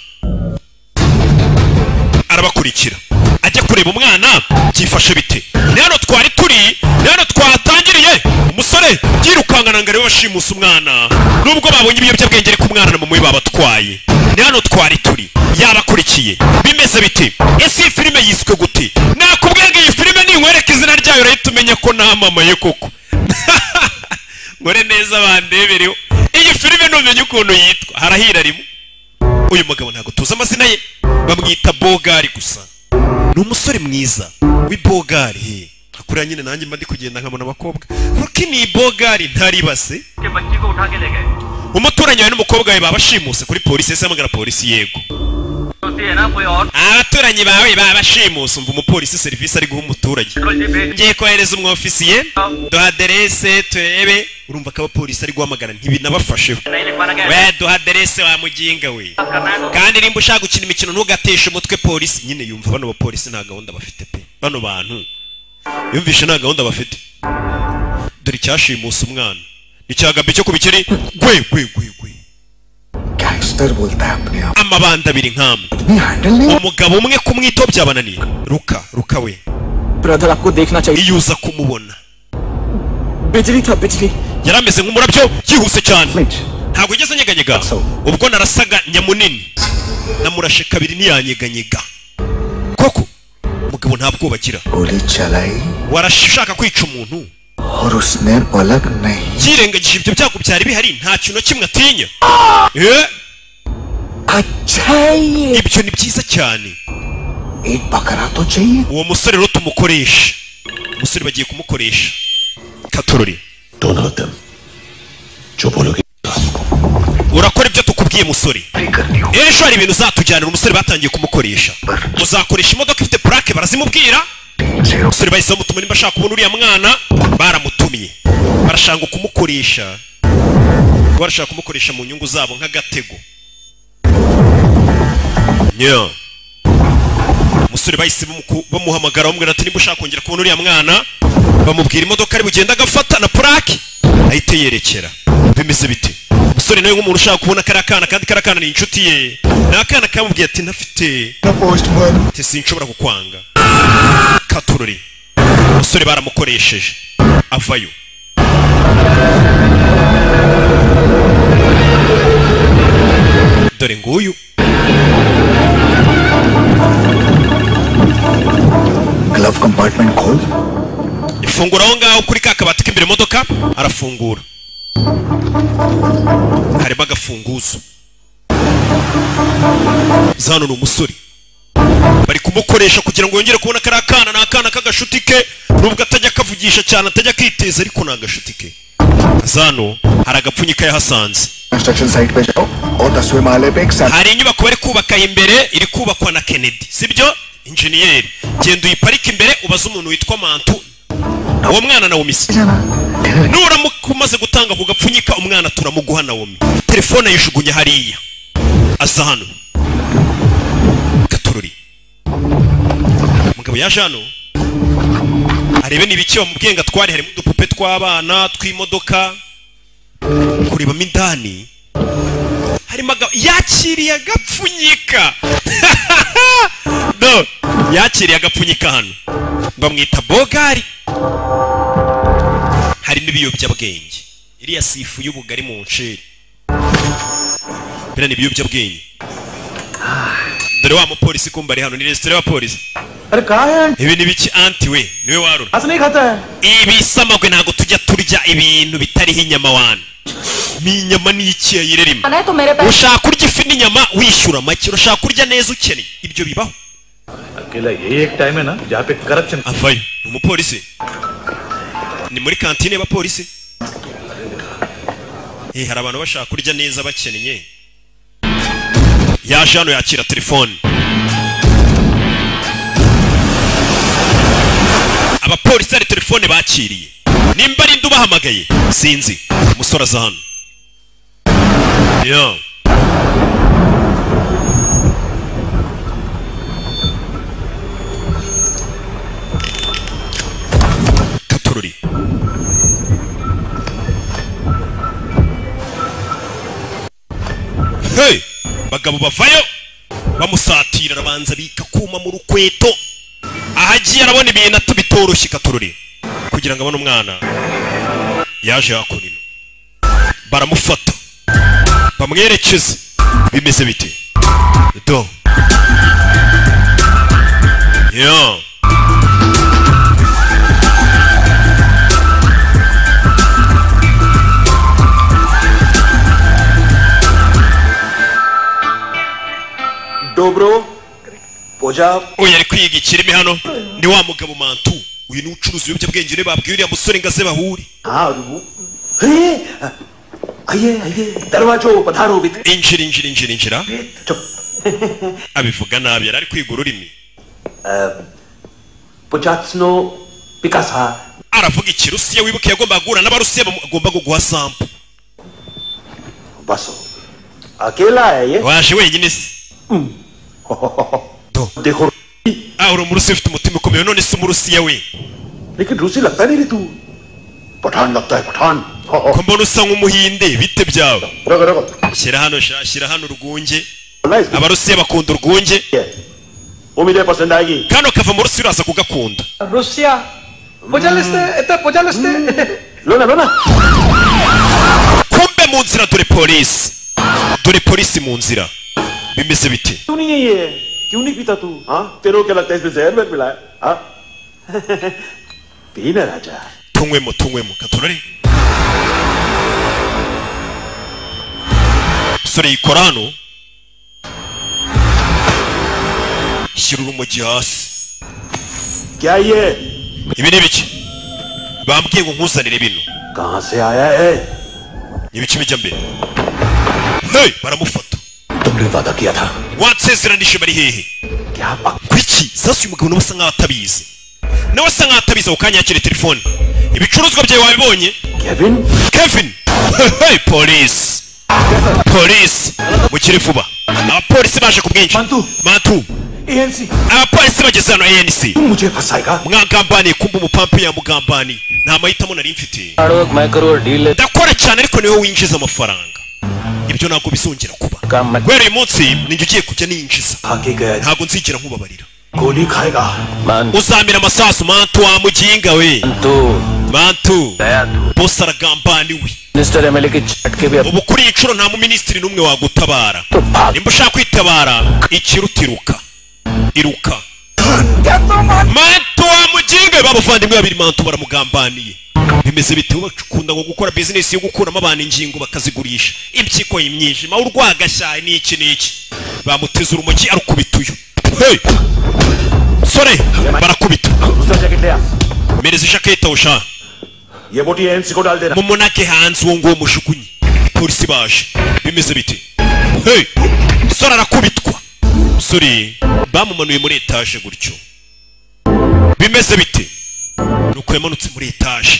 arabakurikira ajya kureba umwana byifashe bite ni hano twari turi ni hano twatangiriye umusore yirukankana ngo arebe bashimusa umwana nubwo babonye ibiyobyabwenge ariko umwana na mama we babatwaye ni hano twari turi yabakurikiye bimeze bite ese iyi filime yiswe gute nakubwiye ngo iyi filime ninkwereka izina ryayo urahita umenya ko namamaye koko nkore neza bandebereho iyi filime ntumenye ukuntu yitwa harahira rimwe uyu mugabo ntabwo tuzi amazina ye bamwita bogari gusa ni umusore mwiza w'ibogari he akuriya nyine nanjye mba ndi kugenda nkabona abakobwa kuko ni bogari ntaribase umuturanyi wawe n'umukobwa we baba bashimuse kuri polisi ese hamagara polisi yego abaturanyi bawe baba bashimuse umva umupolisi serivisi ari guha umuturage ngiye kohereza umwofisiye duha aderese turebe urumva ko abapolisi ari guhamagara ntibinabafasheho we duha aderese wa muginga we kandi nimba ushaka gukina imikino ntugateshe umutwe polisi nyine yumva bano bapolisi nta gahunda bafite pe bano bantu yumvishe nta gahunda bafite dore icyashimusa umwana icyagabye cyo kubikiri gwe gwe gwe gwe gangster बोलता है अपने आप amabanda abiri nk'amwe नहीं हैंडल नहीं umugabo umwe kumwitaho byabananiye ruka ruka we brother आपको देखना चाहिए iyo uza kumubona बिजली था बिजली yari ameze nk'umurabyo yihuse cyane ntabwo yigeze anyeganyega ubwo narasaga nyamunini namurashe kabiri ntiyanyeganyega koko umugabo nta bwoba agira गोली चलाई warashaka kwica umuntu और उसने पलक नहीं yirengagije ibyo byago byari bihari nta kintu na kimwe atinya Eh, अच्छा ये ibyo ni byiza cyane एक बकरा तो चाहिए uwo musore rero tumukoresha umusore bagiye kumukoresha katorori Don't hurt them. जो बोलोगे urakora ibyo tukubwiye musore ejo hari ibintu uzatujyanira umusore batangiye kumukoresha uzakoresha imodoka ifite purake barazimubwira umusore bahise bamutuma nimba ashaka kubona uriya mwana baramutumye barashaka kumukoresha barashaka kumukoresha mu nyungu zabo nk'agatego yeah. umusore bahise bamuku- bamuhamagara bamubwira ati nimba ushaka kongera kubona uriya mwana bamubwira imodoka ari bugenda agafata na purake ahita yerekera bimeze bite umusore nawe nk'umuntu ushaka kubona kariya kana kandi kariya kana ni inshuti ye ni akana kamubwiye ati ntafite ati sinshobora kukwanga katurori umusore baramukoresheje avayo dore nguyu glove compartment खोल ifungura aho ngaho kuri ka kabati k'imbere imodoka arafungura harimo agafunguzo zano ni umusore bari kumukoresha kugira ngo yongere kubona kariya kana ni akana k'agashuti ke nubwo atajya akavugisha cyane atajya akiteza ariko ni agashuti ke zano hari agapfunyika yahasanze construction site पे जाओ और दसवें माले पे एक सैट hari inyubako bari kubaka imbere iri kubakwa na kennedy sibyo injeniyeri genda uyiparike imbere ubaze umuntu witwa mantu uwo mwana na wumisi nuramuka umaze gutanga ku gapfunyika umwana turamuguha nawomi telefone ayijugunya hariya aza hano gatorori umugabo yaje hano arebe n'ibiki bamubwiye ngo atware harimo udupupe tw'abana tw'imodoka kurebamo indani harimo aga- yakiriye agapfunyika no yakiriye agapfunyika hano bamwita bogari harimo ibiyobyabwenge iriya sifu y'ubugari mu nsheri biriya ni ibiyobyabwenge dore wa mupolisi kumba ari hano ni resitora y'abapolisi अरे कहा है ibi ni biki anti we niwe warura आज नहीं खाता है ibi samagwe ntabwo tujya turya ibintu bitariho inyama wana ni inyama n'ikiya yirerima है तो मेरे ushaka kurya ifi n'inyama wishyura make urashaka kurya neza ukeneye ibyo bibaho अकेला यही एक टाइम है ना जहाँ पे corruption avayo ni umupolisi ni muri kantine y'abapolisi eh hari abantu bashaka kurya neza bakennye yaje hano yakira telefone abapolisi hari telefone bakiriye nimba ari ndi ubahamagaye sinzi umusore aza hano yo katorori hey bagabo bavayo bamusatira arabanza bika kuma mu rukweto aho agiye arabona ibintu atu bitoroshye katorori kugira ngo abone umwana yaje hakurino baramufata bamwerekeze bimeze bite do yo डोबरो पूजा uyu ari kwiga ikirimi hano ni wa mugabo mantu uyu ni ucuruza ibiyobyabwenge rero babwiye uriya musore ngo aze bahure हाँ और वो अरे आइए आइए दरवाजो पधारो वित injira injira injira injira चुप abivuga nabi yari ari kwiga ururimi पुचात्सनो पिकासा aravuga ikirusiya wibuke yagomba guhura n'abarusiya bamu- agomba kuguha sampo बसो अकेला है ये waje wenyine se देखो ah uri umurusiya ufite umutima ukomeye none se umurusiya we लेकिन रूसी लगता नहीं रे तू पठान लगता है Pathan ko mbona usa nk'umuhinde bite byawe रगो रगो shyira हano sha shyira hano urwunge nice abarusiya bakunda urwunge उम्मीद है पसंद आएगी kano kava mu rusiya uraza kugakunda Russia पुजालिस्ते इतने पुजालिस्ते लो ना लो ना kumbe mu nzira dore polisi dore polisi mu nzira bimeze bite क्यों नहीं है ये क्यों नहीं पीता तू हाँ तेरे को क्या लगता है इसमें जहर में मिला है हाँ पीना राजा tunywemo tunywemo katurore umusore yikora hano shyira urumogi hasi क्या ये ibi ni ibiki bambwiye ngo nkuzanire bino कहाँ से आया है ni ibiki bijya mbere hey baramufata तुमने वादा किया था wansezeranije bari hehe क्या पक kuki sasa uyu mugabo nawe asa nkaho atabizi nawe asa nkaho atabizi ako kanya yakire telefone ibicuruzwa byawe wabibonye Kevin kevin hey, polisi polisi mukire vuba abapolisi baje ku bwinshi Mantu. mantu ANC abapolisi bageze hano anc तू मुझे फंसाएगा mwagambaniye kumba umupampi yamugambaniye nta mahitamo nari mfite ndakora cyane ariko niwe winjiza amafaranga ibyo ntabwo bizongera kuba guhera uyu munsi ninjye ugiye kujya ninjiza आगे गया ntabwo nzigera nkubabarira गोली खाएगा uzamira amasasu mantu wa muginga we bantu Dayatu. bose aragambaniwe minister MLA की छट के भी अब ubu kuri iyi nshuro nta muminisitiri n'umwe wagutabara तो भाग nimba ushaka kwitabara ikiruta iruka iruka mantu wa mujinga babavandimwe babiri mantu baramugambaniye bimeze bitewe bakunda ngo gukora bizinesi yo gukuramo abantu ingingo bakazigurisha impyiko imyijima urwagashyaye n'iki n'iki bamuteze urumogi arukubita uyu hey! sore barakubita दूसरा jacket ले आ mereza ijakete usha ये मोटी एंसी को डाल देना mumunake hanze uwo nguwo mushukunye polisi baje bimeze biti hey! sore arakubitwa sore bamumanuye muri etaje gutyo bimeze biti nuko yamanutse muri etaje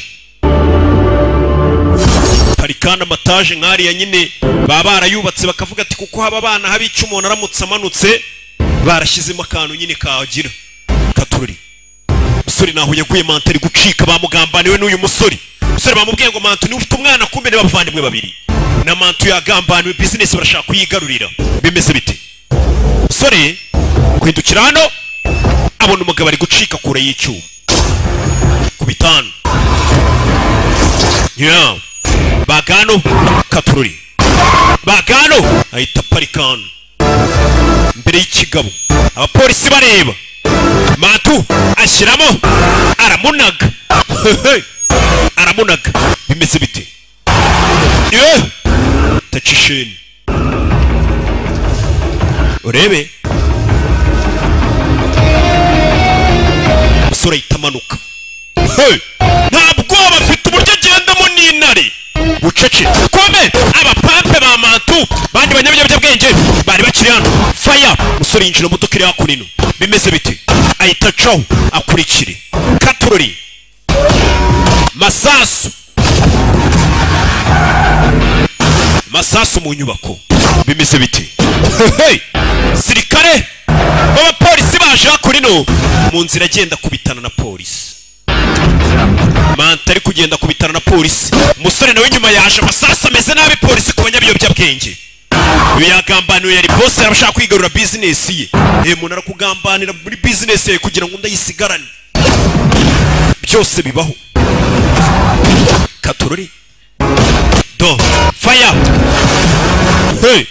hari kandi amataje nk'ariya nyine baba barayubatse bakavuga ati kuko haba abana habica umuntu aramutse amanutse barashyizemo akantu nyine kagira katururi umusore naho yaguye manta ari gucika bamugambaniwe n'uyu musore umusore bamubwiye ngo mantu niba ufite umwana kumbe ni bavandimwe babiri na mantu yagambaniwe bizinesi barashaka kuyigarurira bimeze bite umusore kwindukira hano abona umugabo ari gucika kure y'icyuma ku bitanu yeah. bagano katururi bagano ahita aparika hano imbere y'ikigabo abapolisi bareba matu ashyiramo aramunaga Hehe. aramunaga bimeze bite Ye! taca isheni urebe umusore ahita amanuka Hey! nta bwoba afite uburyo agendamo n'intare bucece kome abapampe ba mantu bandi banyabinyabwenge bari bakiri hano faya umusore yinjira mu modoka iri hakuno ino bimeze bite ahita acaho akurikire katurori masasu masasu mu nyubako bimeze bite Hey! sirikare b'abapolisi baje hakuno ino mu nzira agenda kubitana na polisi manta ari kugenda ku bitaro na polisi umusore nawe nyuma yaje amasasu ameze nabi polisi ku banyabiyobyabwenge uyu yagambaniwe yari bose yaba ashaka kwigarura bizinesi ye ewe umuntu arakugambanira muri bizinesi yawe kugira ngo ndayisigarane byose bibaho katorori do faya hey.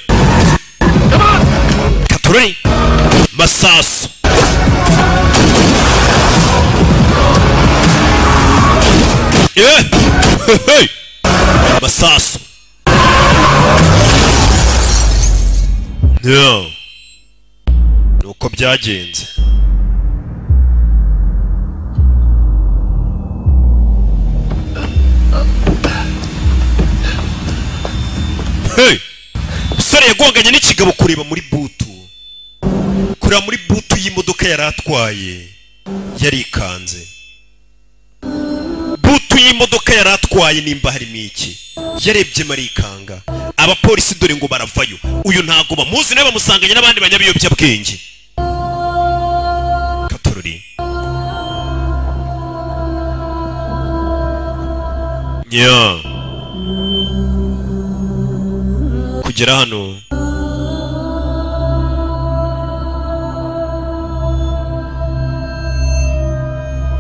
katorori masasu Eh! Hey! masasu Yeah. ni uko byagenze Hey! umusore yagonganye n'ikigabo kureba muri butu kureba muri butu y'imodoka yari atwaye yarikanze butu y'imodoka yari atwaye nimba harimo iki yarebye marikanga abapolisi dore ngo baravayo uyu ntago bamuzi nawe bamusanganye n'abandi banyabiyobyabwenge katorori nya kugera hano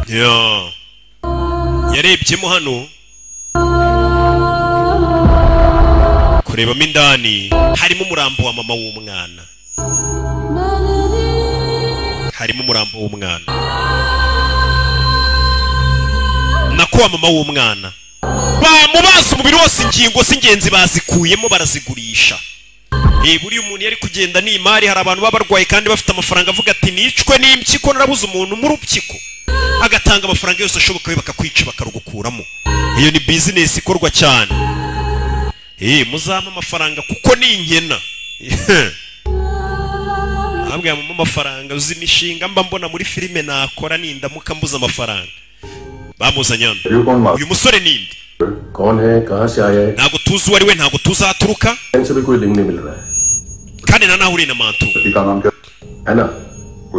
yeah. yarebyemo hano kurebamo indani harimo umurambo wa mama w'umwana harimo umurambo w'umwana nako wa mama w'umwana bamubaza umubiri wose ingingo z'ingenzi bazikuyemo barazigurisha Eh, buriya umuntu yari kugenda n'imari hari abantu baba barwaye kandi bafite amafaranga avuga ati nicwe n'impyiko narabuze umuntu mu rupyiko agatanga amafaranga yose ashoboka we bakakwica bakarugukuramo iyo ni bizinesi ikorwa cyane eh muzampa amafaranga kuko ni inkena ntabwo yamuha amafaranga uzi imishinga mba mbona muri filime nakora nindamuka mbuze amafaranga bamuzanye hano You कौन मार uyu musore ninde कौन है कहाँ से आया है ntabwo tuzi uwo ari we ntabwo tuzi aho aturuka से भी कोई लिंक नहीं मिल रहा है kandi na nawe uri na mantu लड़की का नाम क्या है ना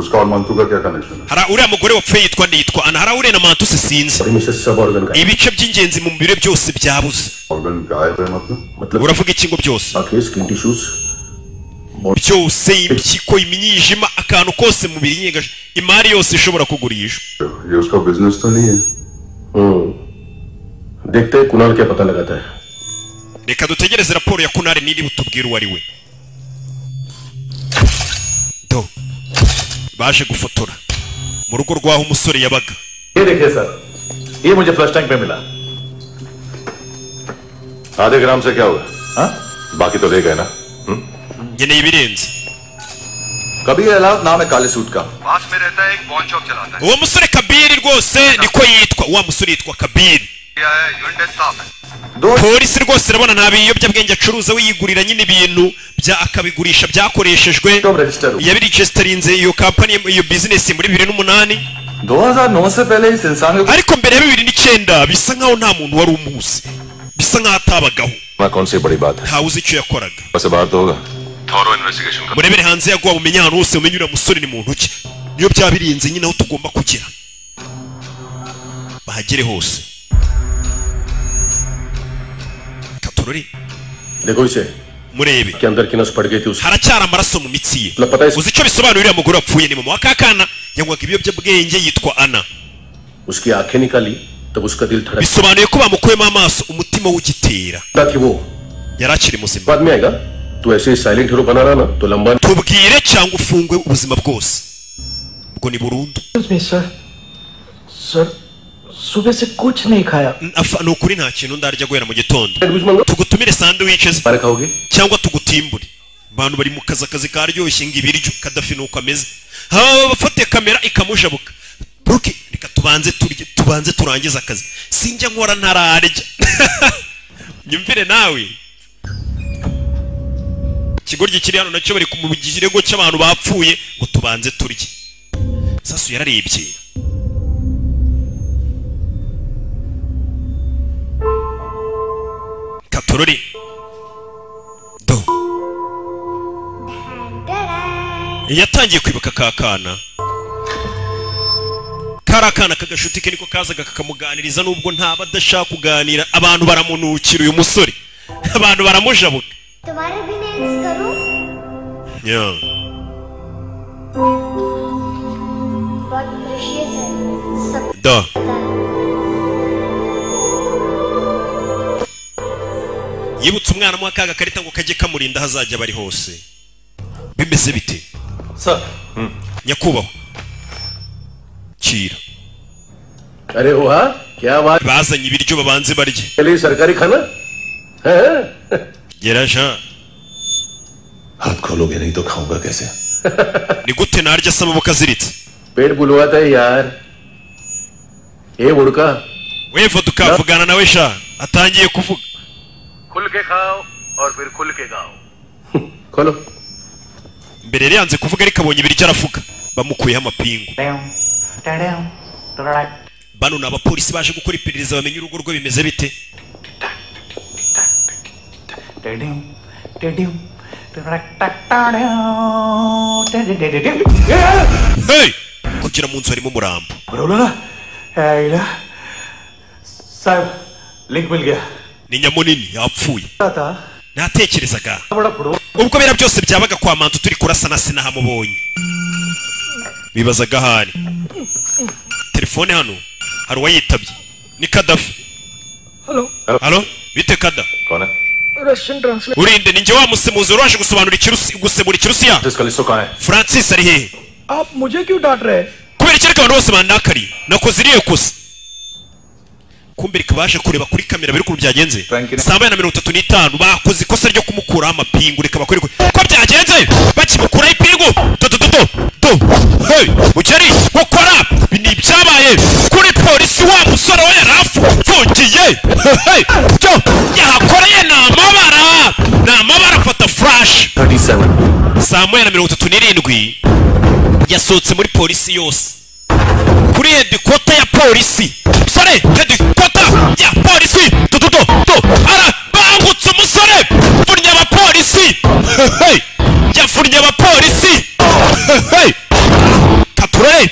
उसका और मंतू का क्या कनेक्शन है hari uriya mugore wapfuye yitwa nde yitwa ana hari aho uriya na mantu se sinzi बड़ी मुश्किल से सब ऑर्गन का है। ibice by'ingenzi mu mubiri we byose byabuze organ गायब है मतलब मतलब uravuga iki ngo byose आंखें skin tissues byose impyiko imyijima akantu kose mubiri nyine gash- imari yose ishobora kugurishwa ये उसका बिजनेस तो नहीं है हम्म देखते हैं कुणाल क्या पता लगाता है reka dutegereze raporo ya kunari niri butubwire uwo ari we do baje gufotora mu rugo rw'aho umusore yabaga ये देखिए सर ये मुझे फ्लश टैंक में मिला आधे ग्राम से क्या हुआ हाँ? बाकी तो रह गए ना nkeneye ibirenze कभी अलाउड नाम है काले सूट का पास में रहता है एक बॉन शॉप चलाता है uwo musore kabiri rwose niko yitwa wa musore yitwa kabiri क्या है यूनिट स्टाफ है दो polisi rwose urabona nta biyobyabwenge acuruza we yigurira nyine ibintu bya akabigurisha byakoreshejwe तुम रजिस्टर हो yabiregisitarinze iyo kampani iyo bizinesi muri bibiri n'umunani 2009 से पहले इस इंसान को ariko mbere ya bibiri n'icyenda bisa nk'aho nta muntu wari umuzi bisa nk'aho atabagaho ना कौन सी बड़ी बात है ntawe uzi icyo yakoraga वैसे बाहर तो होगा थॉरो इन्वेस्टिगेशन का murebere hanze yaguha mumenye ahantu hose mumenye uriya musore ni muntu ki niyo byabirinze nyine aho tugomba kugera bahagere hose katorori देखो इसे murebe कि अंदर की नस पड़ गई थी उसकी haracyari amaraso mu mitsi ye Lapata is- uzi icyo bisobanura uriya mugore wapfuye ni mama wa kakana yanywaga ibiyobyabwenge yitwa ana उसकी आंखें निकाली तब उसका दिल धड़क bisobanuye ko bamukuyemo amaso umutima w'ugitera रहा कि वो yari akiri muzima बाद में आएगा तू ऐसे ही साइलेंट हीरो बना रहा ना तो लंबा tubwire cyangwa ufungwe ubuzima बwose ubwo ni burundu में सर सर सुबह से कुछ नहीं खाया Afa- ni ukuri nta kintu ndarya guhera mu gitondo sandwich मंगा tugutumire sandwiches बारे खाओगे cyangwa tugutimbure abantu bari mu kazi akazi karyoshye ngo ibiryo kadafi ni uko ameze haba abafate kamera ikamujabuka buke reka tubanze turye tubanze turangize akazi sinjya nkora ntararya nyumvire nawe ikigoryi kiri hano nacyo bari mu kirego cy'abantu bapfuye ngo tubanze turye sasu yararebye katorore do yatangiye kwibuka ka kana kari akana k'agashuti ke niko kazaga kakamuganiriza nubwo ntaba adashaka kuganira abantu baramunukira uyu musore abantu baramujabuka तुम्हारे भी नेल्स करूं Yeah. बहुत प्रेशियस है सब da yibutse umwana amuha ka gakarita ngo kajye kamurinda aho azajya bari hose bimeze bite sir nyakubahwa kira अरे वाह क्या बात bazanye ibiryo babanze barye के लिए सरकारी खाना है gera jean हाथ खोलोगे नहीं तो खाऊंगा कैसे ni gute narya asaba amaboko aziritse पेट बुलवाता है यार ए उड़का weva tukavugana nawe sha atangiye kuvuga खुल के खाओ और फिर खुल के गाओ खोलो mbere yari yanze kuvuga ariko abonye ibiryo aravuga bamukuyeho amapingu bano ni abapolisi baje gukora iperereza bamenye urugo rwe bimeze bite hey! kugera mu nzu harimo umurambo बोलो ना आइला साहब लिंक मिल गया ni nyamunini yapfuye था ntatekerezaga बड़ा football ubwo biriya byose byabaga kwa mantu turi kurasana sinahamubonye bibazaga aho ari telefone hano hari uwayitabye ni kadafi hello halo bite kada कौन है Russian translate urinde ninjye wa musemuzi wari waje gusobanura ikirusi gusemura ikirusiya Callisto कहाँ है francis ari hehe आप मुझे क्यों डांट रहे हैं kubera iki ariko abantu bose bandakariye nakoze iriya kosa kumbe reka baje kureba kuri kamera biri ukuntu byagenze Frankie na- saa moya na mirongo itatu n'itanu bakoze ikosa ryo kumukuraho amapingu reka bakore ko byagenze bakimukuraho ipingu dodododo do hey mukeri gukora ibi ni ibyabaye kuri polisi wa musore we yari afungiye hey byo yahakoreye ni amabara ni amabara afata furashi saa moya na mirongo itatu n'irindwi yasohotse muri polisi yose kuri hedikota ya polisi sore hedikota ya polisi tututo to ara bangutse umusore yafunye abapolisi Hey! yafunye abapolisi Hey! katurere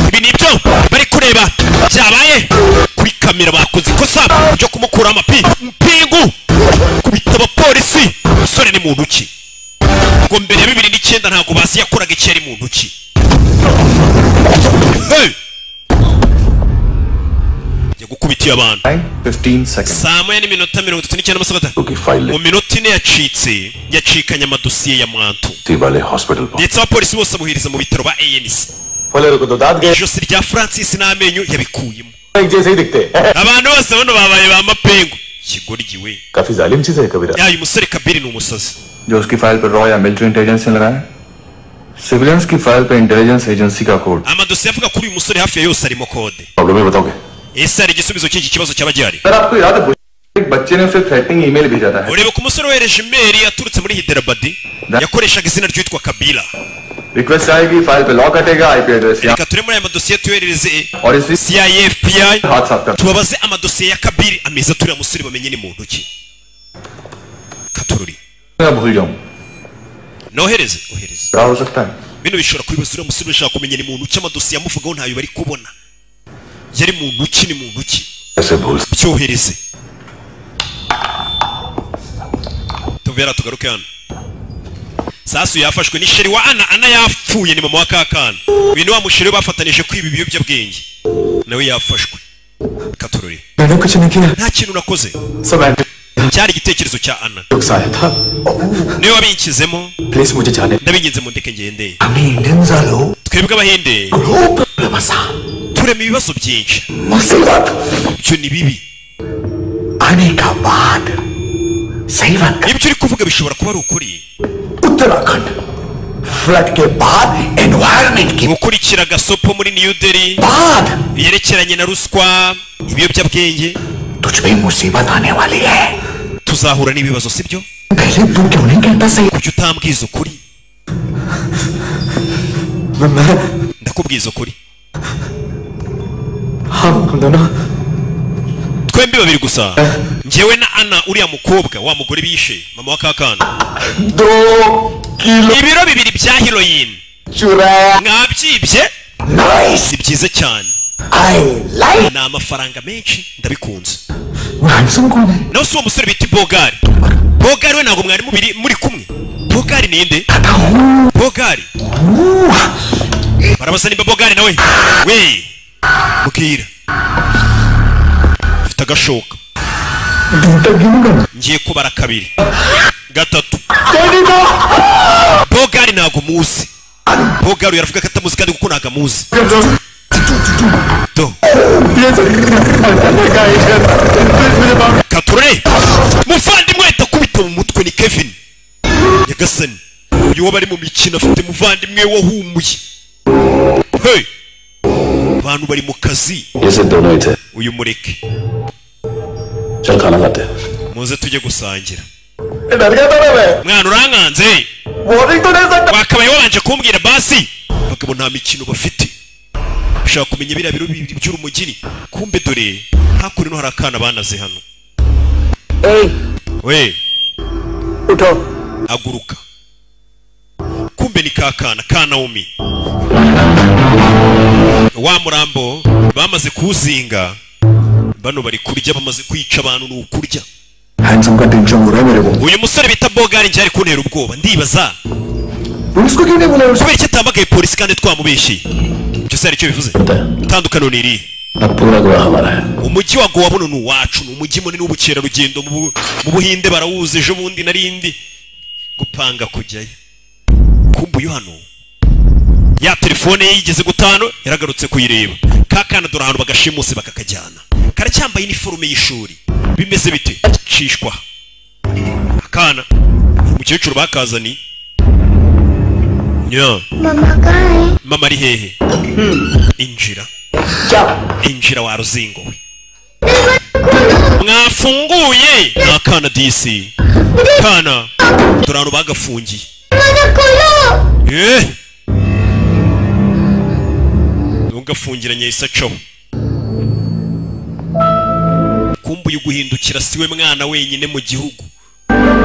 ibi ni ibyo bari kureba byabaye kuri kamera bakoze ikosa ryo kumukura amapi mpingu kubita abapolisi umusore ni muntu ki ngo mbere ya bibiri n'icyenda ntabwo basi yakoraga icyo yari muntu ki Hey! njya gukubita yiciye abantu saa moya n'iminota mirongo itatu n'icyenda n'amasaha atanu mu minota ine yacitse yacikanye amadosiye ya mwantu ndetse abapolisi bose abuhiriza mu bitaro ba anc ijosi rya francis n'amenyo yabikuyemo abantu bose bano babaye ba mapengu kigoryi we yayo umusore kabiri ni umusazi जो उसकी फाइल पर रॉ या military intelligence ने लगाया सिविलियंस की file पर intelligence agency का code amadosiye avuga kuri uyu musore hafi ya yose arimo kode problem ही बताओगे ese hari igisubizo cy'iki kibazo cyaba gihari sir आपको याद है बुश- एक बच्चे ने उसे थ्रेटनिंग ईमेल भेजा था ureba ko umusore wohereje imeri yaturutse muri hiderabadi yakoreshaga izina ry'uwitwa kabila request आएगी फाइल पे लॉक हटेगा IP address reka ture muri aya madosiye tuyoherereze और इसी cia fbi हाथ साफ कर tubabaze amadosiye ya kabiri ameze aturiye musore bamenye ni muntu ki katururi मैं भूल जाऊं nohereze ohereze क्या हो सकता है bino bishobora kubibaza uriya musore bashaka kumenya ni muntu ki amadosiye amuvugaho ntayo bari kubona yari muntu ki ni muntu ki ऐसे भूल byohereze tuvera tugaruke hano sasu yafashwe ni sheri wa ana ana yapfuye ni mama wa kakana uyu ni wa musheri we bafatanije kwiba ibiyobyabwenge nawe yafashwe katurore मैंने कुछ नहीं किया nta kintu nakoze सब cyari igitekerezo cya ana antibiotics आया था niwe wabinkizemo please मुझे जाने ndabinginze mu ndeke ngende हमें इंडियंस आलो twebwe abahinde प्रॉब्लम सा turema ibibazo byinshi मुसीबत ibyo ni bibi आने का बाद सही बात कर- ibyo uri kuvuga bishobora kuba ari ukuri Uttarakhand flood के बाद एनवायरमेंट के gukurikira agasopo muri new delhi बाद yerekeranye na ruswa ibiyobyabwenge तुझ पे मुसीबत आने वाली है tuzahura n'ibibazo sibyo पहले तू क्यों नहीं कहता सही kuki utambwiza ukuri मैं ndakubwiza ukuri हम दोनों twembi babiri gusa ngewe na ana uriya mukobwa wa mugore bishe mama wa kakana दो kilo ibiro bibiri bya heroin चुराया mwabyibye nice si byiza cyane I like ni amafaranga menshi ndabikunze handsome कौन है nawe si uwo musore bita bogari bogari we ntabwo mwari mubiri muri kumwe bogari ninde bogari barabaza nimba bogari nawe we mbwira ufite agashoka ngiye kubara kabiri gatatu bogari ntabwo muzi bogari yaravuga ko atamuzi kandi kuko ntabwo amuzi Do. kature muvandimwe ndakubita mu mutwe ni kevin nyagasani uyu waba ari mu mikino afite muvandimwe wahumuye hey abantu bari mu kazi ये सिर्फ दोनों ही थे uyu mureke चल खाना खाते हैं। muze tujye gusangira डर गया था ना मैं mwana urankanze वार्निंग तो नहीं सकता wakabaye wabanje kumbwira basi abagabo nta mikino bafite ushaka kumenya biriya biro bibiri by'urumugini kumbe dore hakuno ino hari akana banaze hano we उठो aguruka kumbe ni ka kana ka nawomi wa murambo bamaze kuwuzinga bano bari kurya bamaze kwica abantu ni ukurya handsome का tension हो रहा है मेरे को uyu musore bita bogari njye ari kuntera ubwoba ndibaza police को क्यों नहीं बुलाया kubera icyo atamagaye polisi kandi twamubeshye ibyo se hari icyo bivuze itandukano ni irihe अब पूरा गोवा हमारा है umujyi wa gowa buno ni uwacu ni umujyi munini w'ubukerarugendo mu Bu- mu buhinde barawuzi ejo bundi narindi gupanga kujyayo kumbe uyu hano ya telefone ye yigeze gutanu yaragarutse kuyireba ka kana dore ahantu bagashimuse bakakajyana karacyambaye iniforume y'ishuri bimeze bite cishwa akana umukecuru bakazaniye yeah. मामा कहाँ है mama ari hehe injira injira wa ruzingo we mwafunguye ni akana disi kana dore ahantu bagafungiye मुझे खोलो Eh! ntugafungiranye yahise acaho kumbe uyu guhindukira siwe mwana wenyine mu gihugu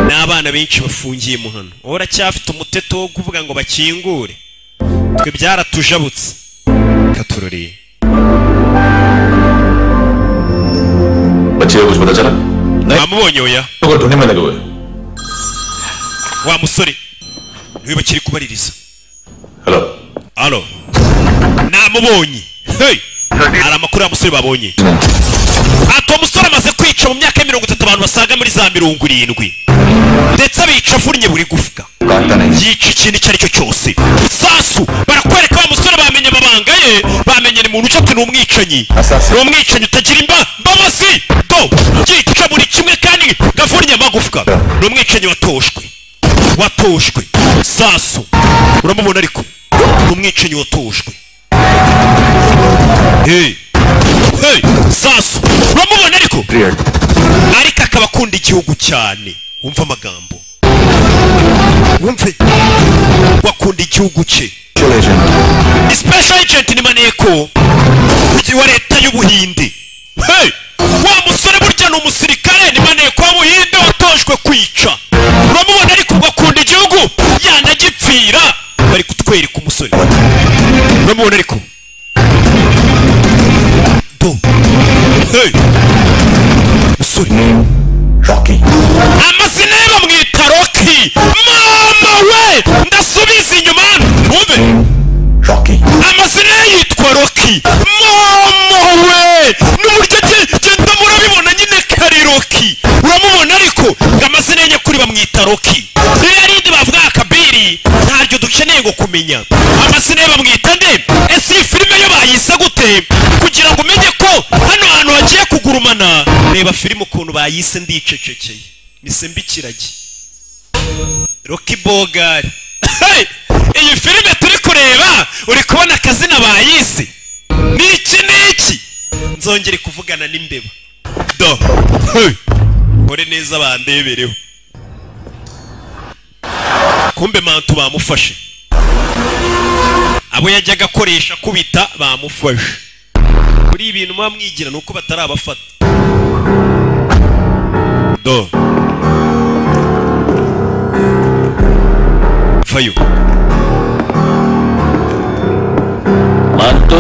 n'abana benshi bafungiye mu hano wowe uracyafite umuteto wo kuvuga ngo bakingure twe byaratujabutse katuroreye बच्चे को कुछ पता चला mwamubonye oya तो ढूंढने में लगे हुए wa musore niwe bakiri kubaririza hello alo namubonye hey hari amakuru ya musore babonye ati uwo musore amaze kwica mu myaka mirongo itatu abantu basaga muri za mirongo irindwi ndetse abica avunnye buri gufwa yica ikintu icyo ari cyo cyose sasu barakwereka wa musore bamenye amabanga ye bamenye ni muntu uca ati ni umwicanyi ni umwicanyi utagira imba mbabazi do yica buri kimwe kandi gavunnye amagufwa ni umwicanyi watoshwe watoshwe sasu uramubona ariko ni umwicanyi watoshwe hey hey sasu uramubona ariko ariko akaba akunda igihugu cyane wumva amagambo wumve wakunda igihugu cye ni special agent ni maneko wa leta y'ubuhinde hey wa musore burya ni umusirikare ni maneko w'ubuhinde watojwe kwica uramubona ariko ugakunda igihugu yanagipfira bari kutwereka umusore uramubona ariko do hey musore amazina ye bamwita roki mama we ndasubiza inyuma ntumve amazina ye yitwa roki mama we n'uburyo ge- genda murabibona nyine kari roki uramubona ariko ngo amazina ye nyakuri bamwita roki ririya rindi bavuga akabiri ntaryo dukeneye ngo kumenya amazina ye bamwita nde ese iyi filime yo bayise gute kugira ngo umenye ko hano hantu hagiye kugurumana reba filime ukuntu bayise ndicecekeye nisembe ikiragi roki bogari Hey! iyi filime turi kureba uri kubona akazina bayise ni iki ni iki nzongere kuvugana n'imbeba do Hey! kore neza bandebereho kumbe mantu bamufashe abo yajyaga akoresha kubita bamufashe muri ibi bintu muba mwigira ni uko batarabafata do vayo मानतो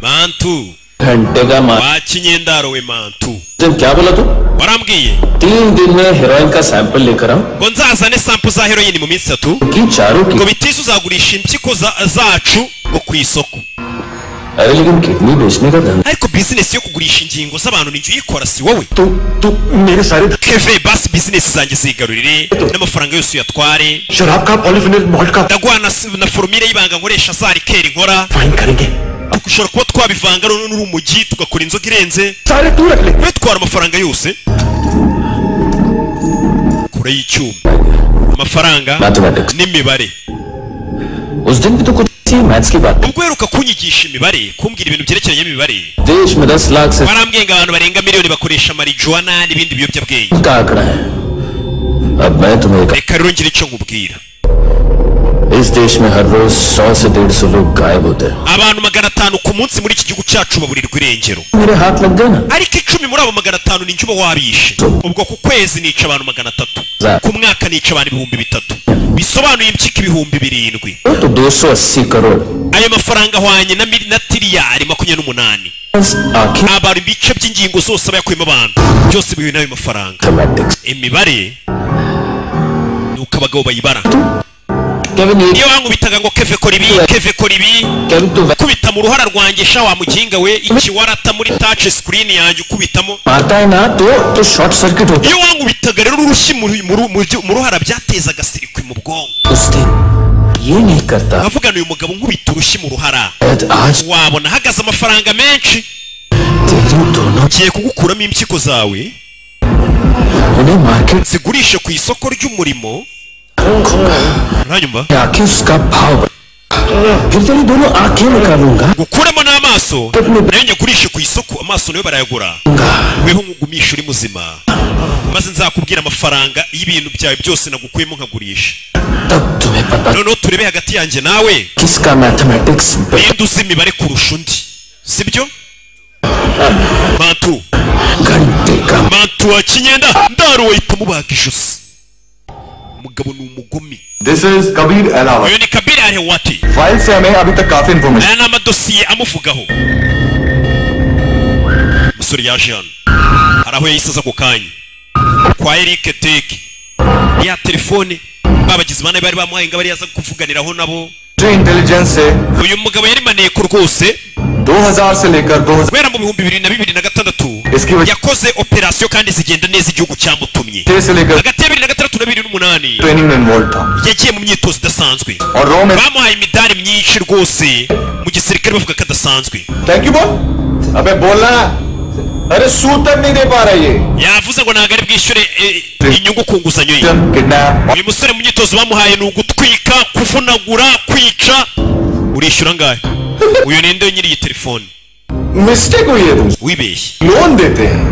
mantu घंटे का मान wakinyendaro we mantu तुम क्या बोला तू warambwiye तीन दिन में हेरोइन का सैंपल लेकर आऊं ngo nzazane sampu za heroyini mu minsi itatu की चारों की ngo bitise uzagurisha impyiko za- zacu ngo ku isoko अरे लेकिन किडनी बेचने का धंधा ariko bizinesi yo kugurisha ingingo z'abantu ni jya uyikora si wowe तू तू मेरे सारे keve basi bizinesi zanjye zigarurire n'amafaranga yose uyatware शराब का पॉलीफिनल मॉल्ट का ndaguha na, na forumire y'ibanga nkoresha za rikeri nkora fine करेंगे dushobora kuba twabivanga noneho n'urumugi tugakora inzoga irenze सारे तू रख ले bitwara amafaranga yose kure y'icyuma amafaranga mathematics n'imibare उस दिन भी तो कुछ थी मैथ्स की बात ubwo uheruka kunyigisha imibare kumbwira ibintu byerekeranye n'imibare देश में दस लाख से barambwiye ngo abantu barenga miliyoni bakoresha marijuwana n'ibindi biyobyabwenge का आंकड़ा है अब मैं तुम्हें एक- reka rero ngire icyo nkubwira इस देश में हर रोज सौ से डेढ़ सौ लोग गायब होते हैं abantu magana atanu ku munsi muri iki gihugu cyacu baburirwa irengero मेरे हाथ लग गए ना ariko icumi muri abo magana atanu ni njye uba wabishe ubwo ku kwezi nica abantu magana atatu ku mwaka nica abantu ibihumbi bitatu bisobanuye impyiko ibihumbi birindwi तो दो सौ अस्सी crore ayo mafaranga ahwanye na mili- na tiriyari makumyabiri n'umunani आखिर abantu ibice by'ingingo zose aba yakuyemo abantu byose bihuye n'ayo mafaranga mathematics imibare ni uko abagabo bayibara Kevin ये iyo wankubitaga ngo keve kora ibi keve kora ibi Kevin तू वै- kubita mu ruhara rwanjye sha wa muginga we iki warata muri taci sikirini yanjye ukubitamo मारता है ना तो तो short circuit होता iyo wankubitaga rero urushyi mu ru- mu ru- mu ru- mu ruhara byatezaga sirikwi mu bwonko है। उस दिन ये नहीं करता nkavugana uyu mugabo nkubita urushyi mu ruhara शायद आज wabona ahagaze amafaranga menshi तेरी दोनों ngiye kugukuramo impyiko zawe उन्हें market zigurishe ku isoko ry'umurimo ntanyumva आके उसका भाव बढ़ाएगा। फिर तेरी दोनों आंखें निकालूंगा gukuramo n'amaso nayo nyagurishe ku isoko amaso nayo barayagura weho nkugumisha uri muzima maze nzakubwira amafaranga y'ibintu byawe byose nagukuyemo nkagurisha तब तुम्हें पता noneho turebe hagati yanjye nawe किसका mathematics ninde uzi imibare kurusha undi sibyo mantu घंटे का mantu wa kinyenda ndaro wahita mubaga ijosi umugabo ni umugome this is Kabir अलावा uyu ni kabiri arewati file से हमें अभी तक काफी information aya ni amadosiye amuvugaho umusore yaje hano hari aho yahise aza ako kanya kwa erike teke ya telefone babagizi ba nabi bari bamuhaye ngo abe ariyo aza kuvuganiraho nabo intelligence से uyu mugabo yarimaniye ko rwose 2000 से लेकर 2000 kubera mu bihumbi bibiri na bibiri na gatandatu Eski- yakoze operasiyo kandi zigenda neza igihugu cyamutumye से लेकर hagati ya bibiri na gatandatu na bibiri n'umunani training में involve था yagiye mu myitozo idasanzwe और रो में bamuhaye imidari myinshi rwose mu gisirikare bavuga ko adasanzwe thank you बोल अबे बोलना अरे सूतन नहीं दे पा रहा ये yavuze ngo ntabwo ari bwishyure eh, inyungu ku nguzanyo ye kidnap uyu musore mu myitozo bamuhaye ni ugutwika kuvunagura kwica urishyura angahe uyu ni nde nyiri iyi telefone mistake हुई है तुमसे wibeshye लोन देते हैं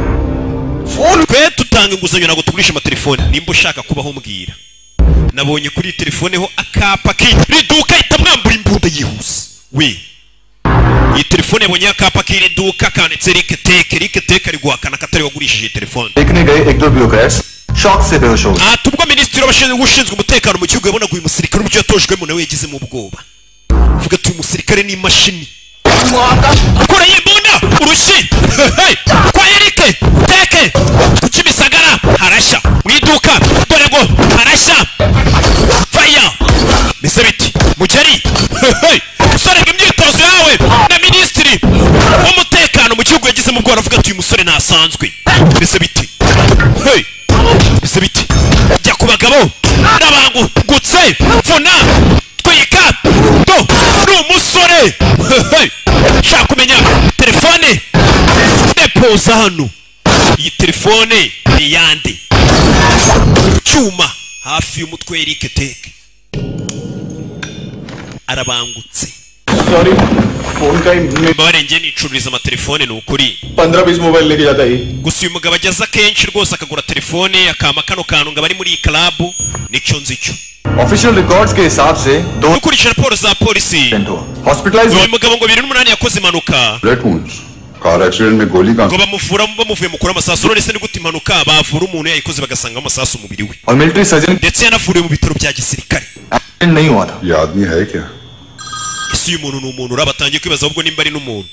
twe tutanga inguzanyo ntabwo tugurisha amatelefoni nimba ushaka kubaho mbwira nabonye kuri iyi telefone ho akapa k'iri iri duka ihita mwambura imbunda yihuse we iyi telefone yabonyeho akapa k'iri duka kanditse rike teke rike teke ari guhakana ko atari we wagurishije iyi telefone देखने गए एक दो bureaucrats shock से बेहोश हो गए aha tubwo minisitiri w'abashinzwe ushinzwe umutekano mu gihugu yabonaga uyu musirikare uburyo yatojwemo nawe yagizemo ubwoba uvuga ati uyu musirikare ni imashini kure y'imbunda urushyi Hey! kwa erike teke ku kimisagara harashya mu iduka dore ngo harashya faya mbese biti mugeri Hey! umusore ngo imyitozo yawe na minisitiri w'umutekano mu gihugu yagizemo ubwoba avuga ati uyu musore ntasanzwe mbese biti Hey! mbese biti jya ku bagabo n'abangutse mvuna twika do ni umusore Hey! shaka kumenya telefone depoza hano iyi telefone ni iyande cyuma hafi y'umutwe Eric Teke arabangutse sorry phone का ही mbabarengeye nicururiza amatelefone ni ukuri पंद्रह बीस mobile लेके जाता ही gusa uyu mugabo ageza kenshi rwose akagura telefone akama kano kantu ngo abari muri iyi karabu nicyo nzicyo official records के हिसाब से दो dukurikije raporo za polisi accident हुआ hospitalise uyu mugabo ngo bibiri n'umunani yakoze impanuka bullet wounds car accident में गोली का ngo bamuvura bamuvuye mukuru amasasu none se ni gute impanuka bavura umuntu yayikoze bagasangamo amasasu umubiri we और military surgeon ndetse yanavuriwe mu bitaro bya gisirikare accident नहीं हुआ था ये आदमी है क्या ese uyu muntu ni umuntu uraba atangiye kwibaza ahubwo nimba ari n'umuntu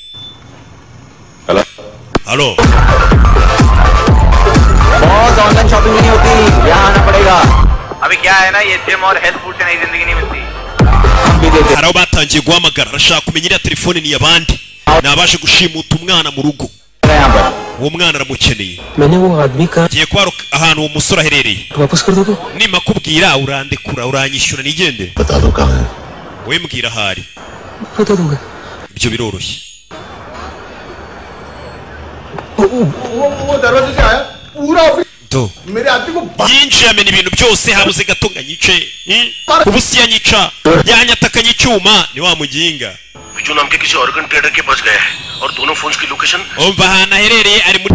halo बहुत online shopping नहीं होती यहाँ आना पड़ेगा अभी क्या है ना ये जिम और हेल्थ फूड से नई जिंदगी नहीं मिलती हम भी देते hari abo batangiye guhamagara arashaka kumenya iriya telefone ni iy'abandi nabashe gushimuta umwana mu rugo हैं यहाँ पर uwo mwana aramukeneye मैंने वो आदमी का ngiye kuba ahantu uwo musore aherereye वापस कर दोगे nimakubwira urandekura uranyishyura nigendere बता दो कहाँ है wowe mbwira ahari बता दूंगा ibyo biroroshye वो वो दरवाजे से आया पूरा ऑफिस do मेरे आदमी को yinjiye amena ibintu byose habuze gato ngo anyice eh? ubusi yanyica yanyatakanye icyuma ni wa muginga Biju नाम के किसी ऑर्गन ट्रेडर के पास गया है और दोनों फोन की location umva ahantu aherereye ari muri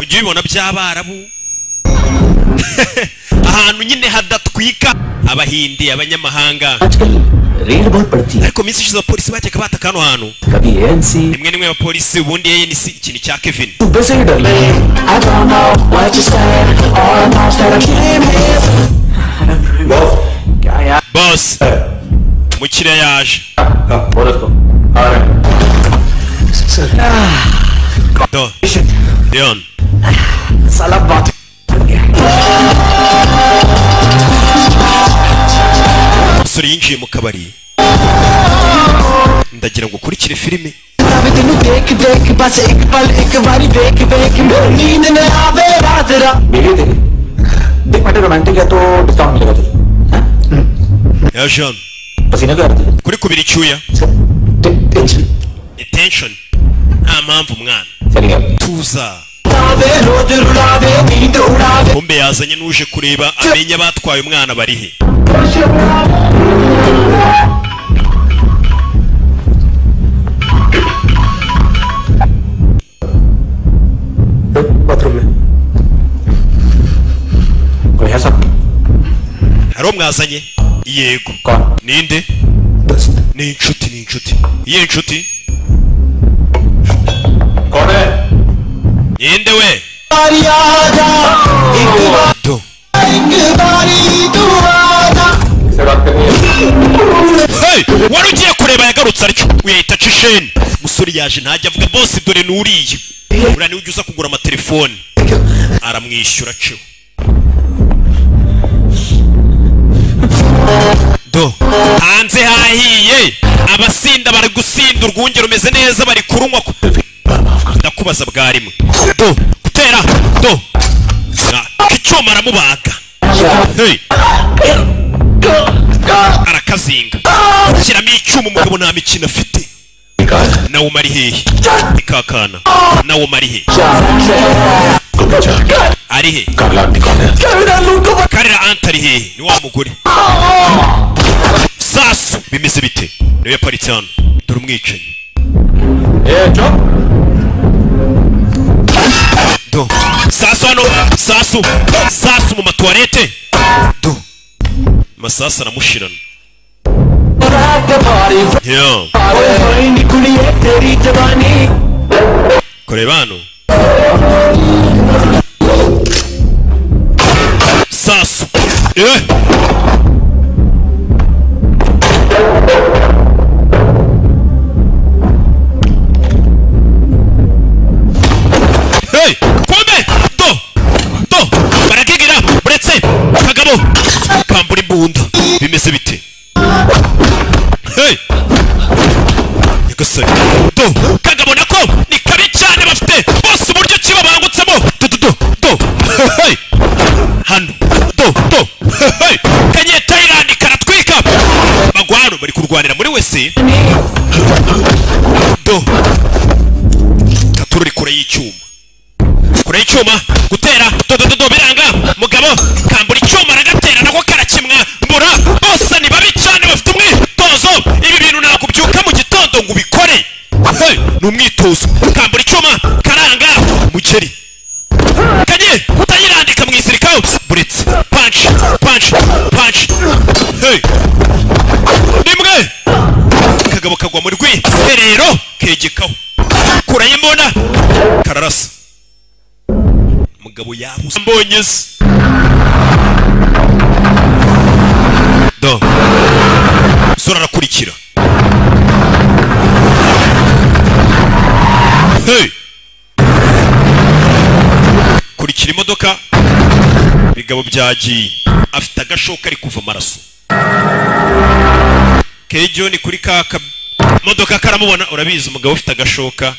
ujya ubibona by'abarabu ahantu nyine hadatwika abahindi abanyamahanga आजकल रेड बहुत बढ़ती है ariko minsi ishize abapolisi bajyaga bataka hano hantu कभी ANC rimwe rimwe abapolisi ubundi ANC ikintu cya kevin सुबह से ही डर लगे I don't know what you said or thoughts that I came here क्या यार bose mukiriya yaje Do. Leon. साला बात umusore yinjiye mu kabari ndagira ngo ukurikire filime ਵੇ ਤੈਨੂੰ ਦੇਖ ਦੇਖ ਬਸ ਇੱਕ ਪਲ ਇੱਕ ਵਾਰੀ ਵੇਖ ਵੇਖ ਮੈਨੂੰ ਨੀਂਦ ਨਾ ਆਵੇ ਰਾਤ ਰਾਤ ਮੇਰੇ ਤੇ देख बेटे रोमांटिक है तो डिस्काउंट मिलेगा तुझे ya jean पसीना क्यों आ रहा है kuri kubira icyuya तुझे? Tension attention nta mpamvu mwana चली गया tuza उड़ावे रोज रुलावे नींद उड़ावे kumbe yazanye n'uje kureba amenye abatwaye umwana bari he bathroom में कोई है सब hari uwo mwazanye yego कौन ninde ni inshuti ni inshuti iyihe inshuti कौन है ninde we बारी आ जा एक बार do एक बारी तू आ जा से बात करनी है Hey! wari ugiye kureba yagarutse aricyo uyahita aca isheni musore yaje ntajya avuga bose dore nuriye uriya niwe ujya uza kugura amatelefoni aramwishyura aciwe akabido hanze hahiye abasinda bari gusinda urwunge rumeze neza bari kurunywa ku- ndakubaza bwarimwe do gutera do Na- icyuma aramubaga Hey. arakazinga shyiramo icyuma umugabo nta mikino afite nawe umara hehe ikakana nawe umara hehe ari he karira anta ari hehe ni wa mugore sasu bimeze bite niwe yaparitse hano dore umwicanyi do sasu hano sasu sasu mu matuwarete do masasu aramushirana yo kureba hano sasu eh Hey, kome do do barakigira buretse kagabo kambura imbunda bimeze bite hey nyagasani do kagabo nako ni kabi cyane bafite bose uburyo ki babangutsemo do do do do hey hano do do hey kanye Thailand karatwika bagwaro bari kurwanira muri wese do katururi kure y'icyuma kure y'icyuma gutera dodododo biranga mugabo kambura icyuma aragatera nako karakimwa mbura bose ni babi cyane bafite umwitozo ibi bintu ntabwo ubyuka mu gitondo ngo ubikore Hey, ni umwitozo kambura icyuma karanga mugeri kanye utayirandika mu isirikaho buretse punch punch punch hey rimwe kagabo kagwa mu rwiherero kegekaho kure y'imbona kararasa mugabo yabuze mbonye se do sura arakurikira hey kurikira imodoka bigabo byagiye afite agashoka ari kuva amaraso kejoni kuri kaka modoka karamubona urabizi umugabo ufite agashoka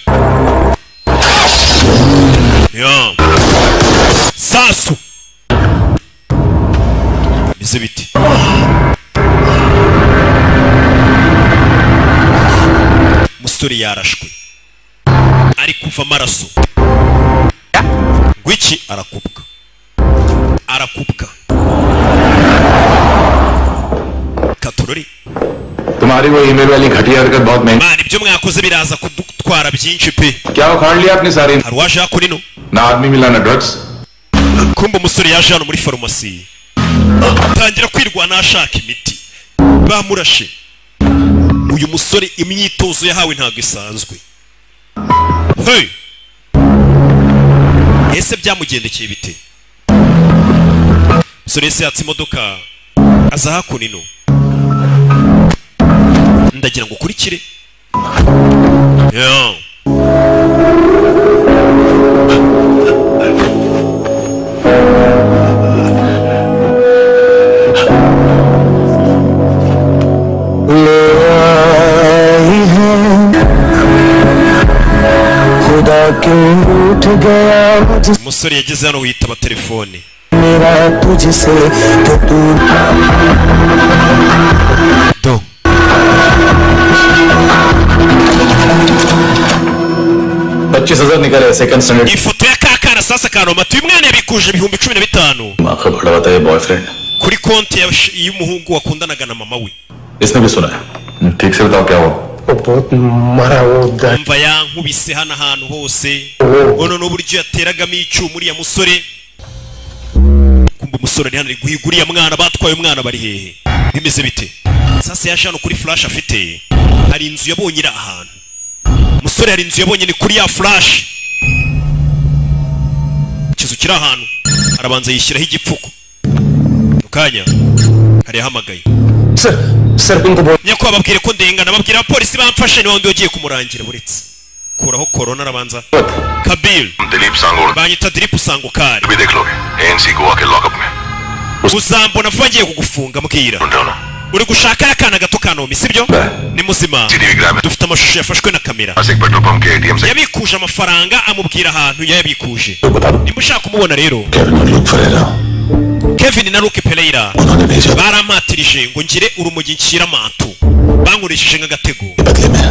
yeah. sasu bimeze bite umusore yarashwe ari kuva amaraso ngwiki arakubwa arakubwa katorori तुम्हारी वो ईमेल वाली घटिया हरकत बहुत महंगी mana ibyo mwakoze biraza kudutwara byinshi pe क्या उखाड़ लिया आपने सारी hari uwaje hakurino ना आदमी मिला ना drugs kumba umusore yaje hano muri farumasi atangira kwirwana ashaka imiti bamurashe uyu musore imyitozo yahawe ntabwo isanzwe hey ese byamugendekeye bite umusore yese yatse imodoka aza hakuno ino ndagira ngo ukurikire yeah. खुदा क्यों उठ गया मुझ umusore yageze hano witaba telefone मेरा तुझसे कि तू Do. पच्चीस हजार निकले second standard ifoto ya kakana sasa kanomatuye umwana yabikuje ibihumbi cumi na bitanu माँ का बड़ा होता है boyfriend kuri konti ya- y'umuhungu wakundanaga na mama we इसने भी सुना है ठीक से बताओ क्या हुआ वो बहुत मारा वो दा- mva yankubise hano ahantu hose वो noneho n'uburyo yateragamo icyuma uriya musore kumva umusore ni hano ari guhiga uriya mwana batwaye umwana bari hehe bimeze bite sasa yaje hano kuri flash afite hari inzu yabonye iri ahantu umusore hari inzu yabonye ni kuri ya flash ikizu kiri ahantu arabanza yishyiraho igipfuko mu kanya hari yahamagaye sir sir उनको बोल nyako bababwire ko ndengana babwira abapolisi bamfashe niwe wundi wagiye kumurangira buretse kuraho korona arabanza kabiri Dilip सांगोड़ banyita diripu usanga ukari भी देख लोगे एएनसी गोवा के लॉकअप में uzambona vuba ngiye kugufunga mbwira ढूंढ रहा हूँ uri gushaka ya kana gato ka nomi sibyo ni muzima dufite amashusho yafashwe na kamera yabikuje amafaranga amubwira ahantu yayabikuje nimba ushaka kumubona rero kevin na luke pereira barampatirije ngo ngire urumogi nshyira mantu bankoresheje nk'agatego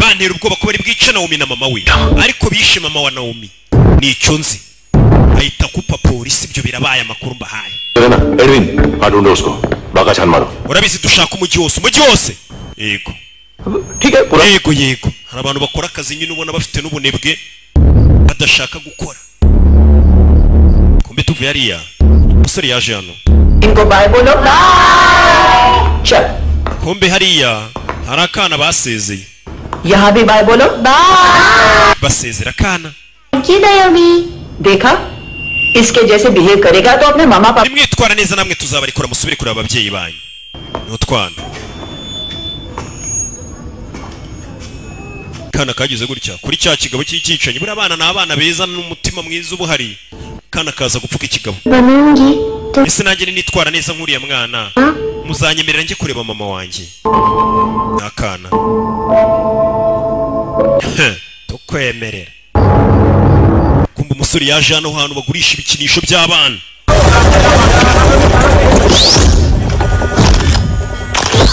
bantera ubwoba ko bari bwice nawomi na mama we ariko bishe mama wa nawomi ni icyo nzi bahita kupa polisi ibyo birabaye amakuru mbahaye Edwin हाँ ढूंढो उसको बाका छान मारो urabizi dushaka umujyi wose umujyi wose yego yego yego hari abantu bakora akazi nyine ubona bafite n'ubunebwe badashaka gukora kumbe tuvuye hariya umusore yaje hano इनको bye बोलो चल kumbe hariya hari akana basezeye यहाँ भी बाय बोलो basezera akana देखा इसके जैसे बिहेव करेगा तो अपने मामा पापा nimwitwara neza namwe tuzabarikora musubire kureba ababyeyi banyu ni utwana akana kagize gutya kuri cya kigabo cy'icyicanyi buriya abana ni abana beza n'umutima mwiza uba uhari akana kaza gupfuka ikigabo banungi ese nanjye ninitwara neza nk'uriya mwana muzanyemerera njye kureba mama wanjye ni akana Heh, tukwemerera kumva umusore yaje hano hantu bagurisha ibikinisho by'abana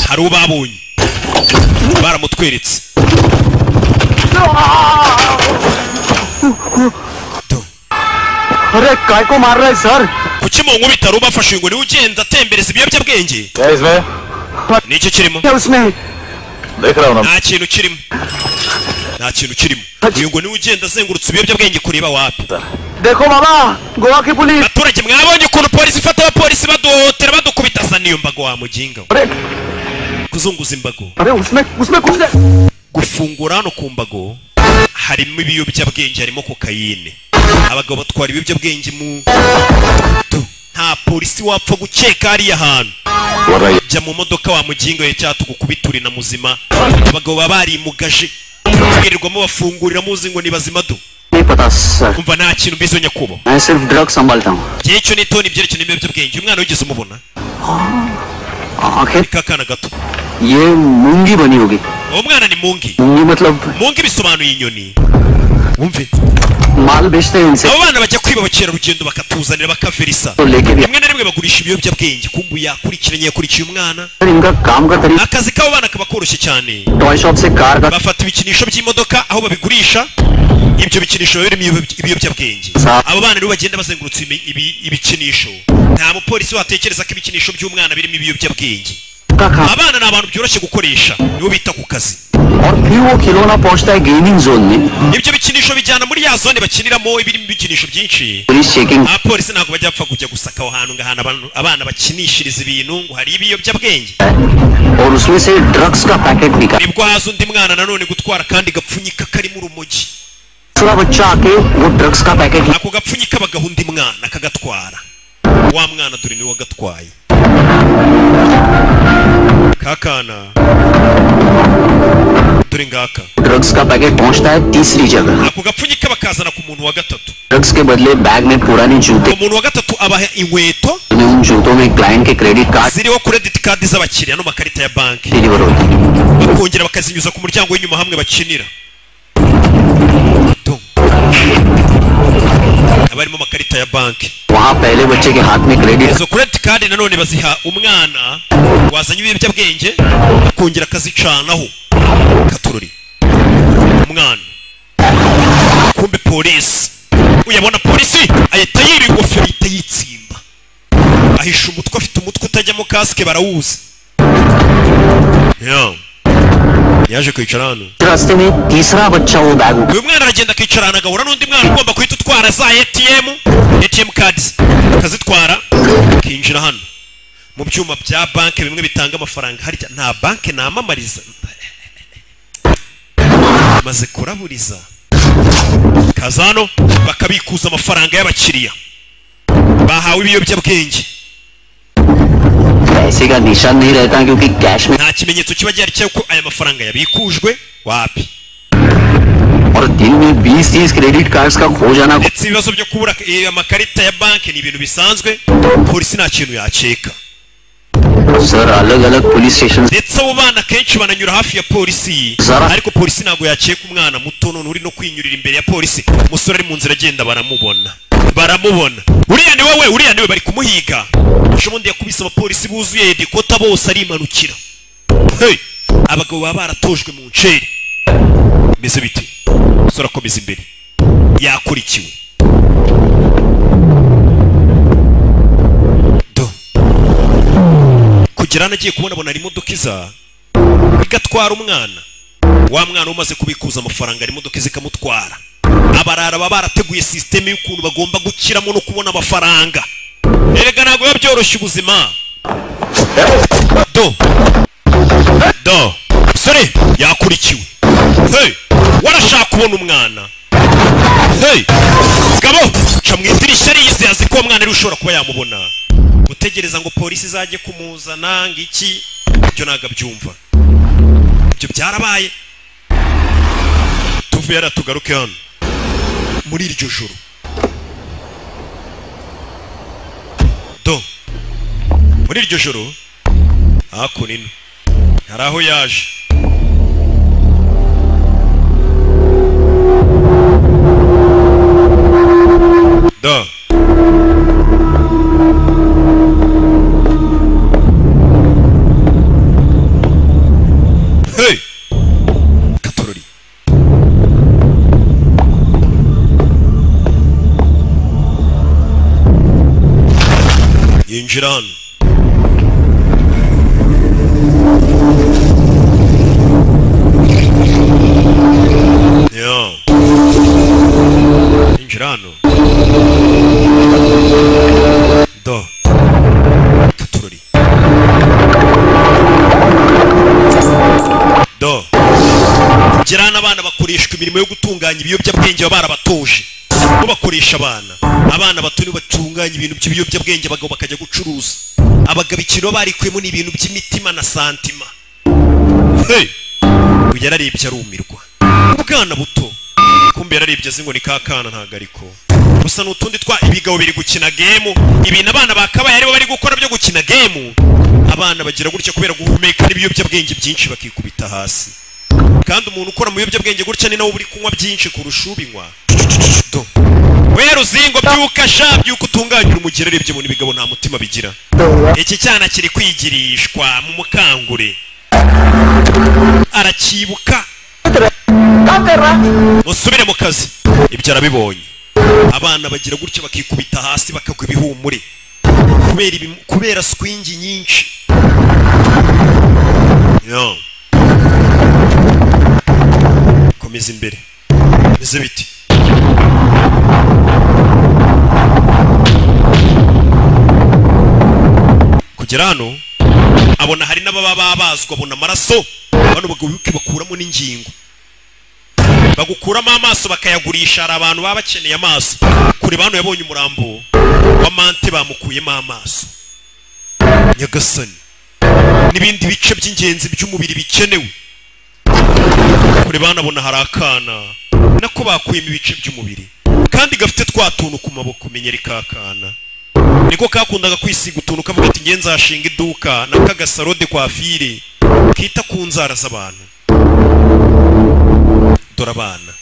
hari uwo babonye baramutweretse अरे काय को मार रहा है sir kuki mu nkubita hari ubafashe ngo niwe ugenda atembereza ibiyobyabwenge ni iki kirimo क्या उसमें देख रहा हूँ ना nta kintu kirimo nta kintu kirimo uyu ngo niwe ugenda azengurutse ibiyobyabwenge kureba wapi देखो मामा गोवा की police abaturage mwabonye ukuntu polisi ifata abapolisi baduhohotera badukubita sa niyo mbago wamuginga अरे kuzunguza imbago अरे उसमें उसमें कुछ नहीं gufungura hano ku mbago harimo ibiyobyabwenge harimo kokayine abagabo batwara ibiyobyabwenge mu tu nta polisi wapfa gukeka hariya hantu वरना ये jya mu modoka wamuginga ye cyatugukubituri na muzima abagabo baba barimugaje birirwamo bafungurira muzi ngo ni bazima do नहीं पता sir kumva nta kintu mbizo nyakubahwa मैं सिर्फ ड्रग संभालता हूँ igihe cyo n'itoni ibyerekeye ibiyobyabwenge umwana wigeze umubona आखिर ni kakana gato ये मूंगी बनी होगी uwo mwana ni mungi मूंगी मतलब mungi bisobanuye inyoni wumve माल बेचते हैं इनसे abo bana bajya kwiba abakerarugendo bakatuzanira bakaverisa तो लेके भी rimwe na rimwe bagurisha ibiyobyabwenge kumbu yakurikiranye yakurikiye umwana sir, इनका काम का तरीका akazi k'abo bana kaba koroshye cyane toy shop से कार का bafata ibikinisho by'imodoka aho babigurisha ibyo bikinisho biba birimo ibiyob- ibiyobyabwenge Sa- abo bana nibo bagenda bazengurutse ibi- ibi- ibikinisho nta mupolisi watekereza ko ibikinisho by'umwana birimo ibiyobyabwenge का काम abana ni abantu byoroshye gukoresha nibo bita ku kazi और फिर वो खिलौना पहुंचता है gaming zone में ibyo bikinisho bijyana muri ya zone bakiniramo ibirimo ibikinisho byinshi police checking abapolisi ntabwo bajya bapfa kujya gusaka aho hantu ngo ahantu abantu- abana bakinishiriza ibintu ngo hari ibiyobyabwenge है और उसमें से ड्रग्स का पैकेट निकाल nibwo haza undi mwana nanone gutwara kandi gapfunyika karimo urumogi छोटा बच्चा आके वो ड्रग्स का packet ako gapfunyika bagaha undi mwana akagatwara wa mwana dore niwe wagatwaye kakana dore ngaka drugs का पैकेट पहुंचता है तीसरी जगह ako gapfunyika bakazana ku muntu wa gatatu drugs के बदले बैग में पुराने जूते umuntu wa gatatu abaha inkweto में उन जूतों में क्लाइंट के credit card ziriho credit card z'abakiriya n'amakarita ya banki deliver होती है bakongera bakazinyuza ku muryango w'inyuma hamwe bakinira Dum. abarimo amakarita ya banki वहाँ पहले बच्चे के हाथ में credit izo credit card nanone baziha umwana wazanye ibiyobyabwenge akongera akazicanaho katururi umwana kumbe polisi uyabona polisi ahita yira ingofero ahita yitsimba ahisha umutwe afite umutwe utajyamo kasike barawuzi Yeah. yaje kwicara hano रास्ते में तीसरा बच्चा वो बैग उठा- uyu mwana aragenda akicara ahantu agahura n'undi mwana ugomba guhita utwara za atm atm cards akazitwara akinjira hano mu byuma bya banki bimwe bitanga amafaranga harya nta banki namamariza maze kuraburiza kaza hano bakabikuza amafaranga y'abakiriya bahawe ibiyobyabwenge पैसे का निशान नहीं रहता क्योंकि कैश में nta kimenyetso kiba gihari cy'uko aya mafaranga yabikujwe wapi और दिन में बीस तीस क्रेडिट कार्ड का खो जाना ndetse ibibazo byo kubura eh, amakarita ya banki ni ibintu bisanzwe polisi nta kintu yakeka sir अलग अलग police station ndetse abo bana kenshi bananyura hafi ya polisi ariko polisi ntabwo yakeka umwana muto none uri no kwinyurira imbere ya polisi umusore ari mu nzira agenda baramubona baramubona uriya ni wowe uriya ni we bari kumuhiga ubundi yakubise abapolisi buzuye dekota bose arimanukira Hey! abagabo baba baratojwe mu nceri bimeze bite umusore akomeza imbere yakurikiwe kugera hano agiye kubona abona hari imodoka iza igatwara umwana wa mwana umaze kubikuza amafaranga hari imodoka iza ikamutwara abarara baba barateguye sisiteme y'ukuntu bagomba gukiramo no kubona amafaranga erega ntabwo biba byoroshye ubuzima do do musore yakurikiwe hey warashaka kubona umwana hey gabo ca mu idirishya riyizi azi ko uwo mwana ariwe ushobora kuba yamubona gutegereza ngo polisi izajye kumuzana ngo iki ibyo ntabwo abyumva ibyo byarabaye tuvuye hariya tugaruke hano muri iryo joro do muri iryo joro hakuno ino hari aho yaje do hey katorori yinjira hano Yo. Yinjira hano do katorori do kugira n'abana bakoreshwa imirimo yo gutunganya ibiyobyabwenge baba barabatoje bo bakoresha abana abana bato nibo batunganya ibintu by'ibiyobyabwenge abagabo bakajya gucuruza abagabo ikintu baba barikuyemo ni ibintu by'imitima na santima hey! uyu yararebye arumirwa ubwana buto kumbe yararebye azi ngo ni ka kana ntabwo ariko gusa ni utundi twa ibigabo biri gukina gemu ibintu abana bakabaye aribo bari gukora byo gukina gemu abana bagira gutya kubera guhumeka n'ibiyobyabwenge byinshi bakikubita hasi kandi umuntu ukora mu biyobyabwenge gutya ni nawe uba uri kunywa byinshi kurusha ubinywa Do. we ruzingo byuka sha byuka utunganyura umugerere ibyo bintu ibigabo nta mutima bigira iki cyana kiri kwigirishwa mu mukangure arakibuka musubire mu kazi ibyo arabibonye abana bagira gutya bakikubita hasi bakagwa ibihumure kubera ibi kubera swingi nyinshi Yo. komeza imbere bimeze biti kugera hano abona hari n'ababa babazwa abona amaraso bano bagubuke bakuramo n'ingingo bagukuramo amaso bakayagurisha hari abantu baba bakeneye amaso kureba hano yabonye umurambo wa mante bamukuyemo amaso nyagasani n'ibindi bice by'ingenzi by'umubiri bikenewe kureba hano abona hari akana nako bakuyemo ibice by'umubiri kandi gafite twa tuntu ku maboko menyere ka kana niko kakundaga kwisiga utuntu kavuga ati ngenzi hashinga iduka na kagasarode kwa fire kita ku nzara z'abantu dore abana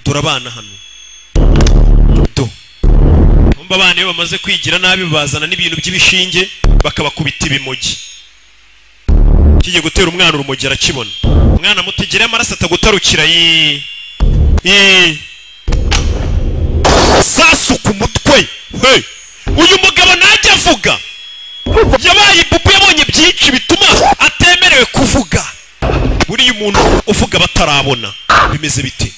dore abana hano do kumva abana iyo bamaze kwigira nabi bazana n'ibintu by'ibishinge bakabakubita ibimogi kigiye gutera umwana urumogi arakibona umwana mutegere amaraso atagutarukira yi yi sasu ku mutwe hey uyu mugabo najya avuga yabaye ipupu yabonye byinshi bituma atemerewe kuvuga buriya umuntu uvuga batarabona bimeze bite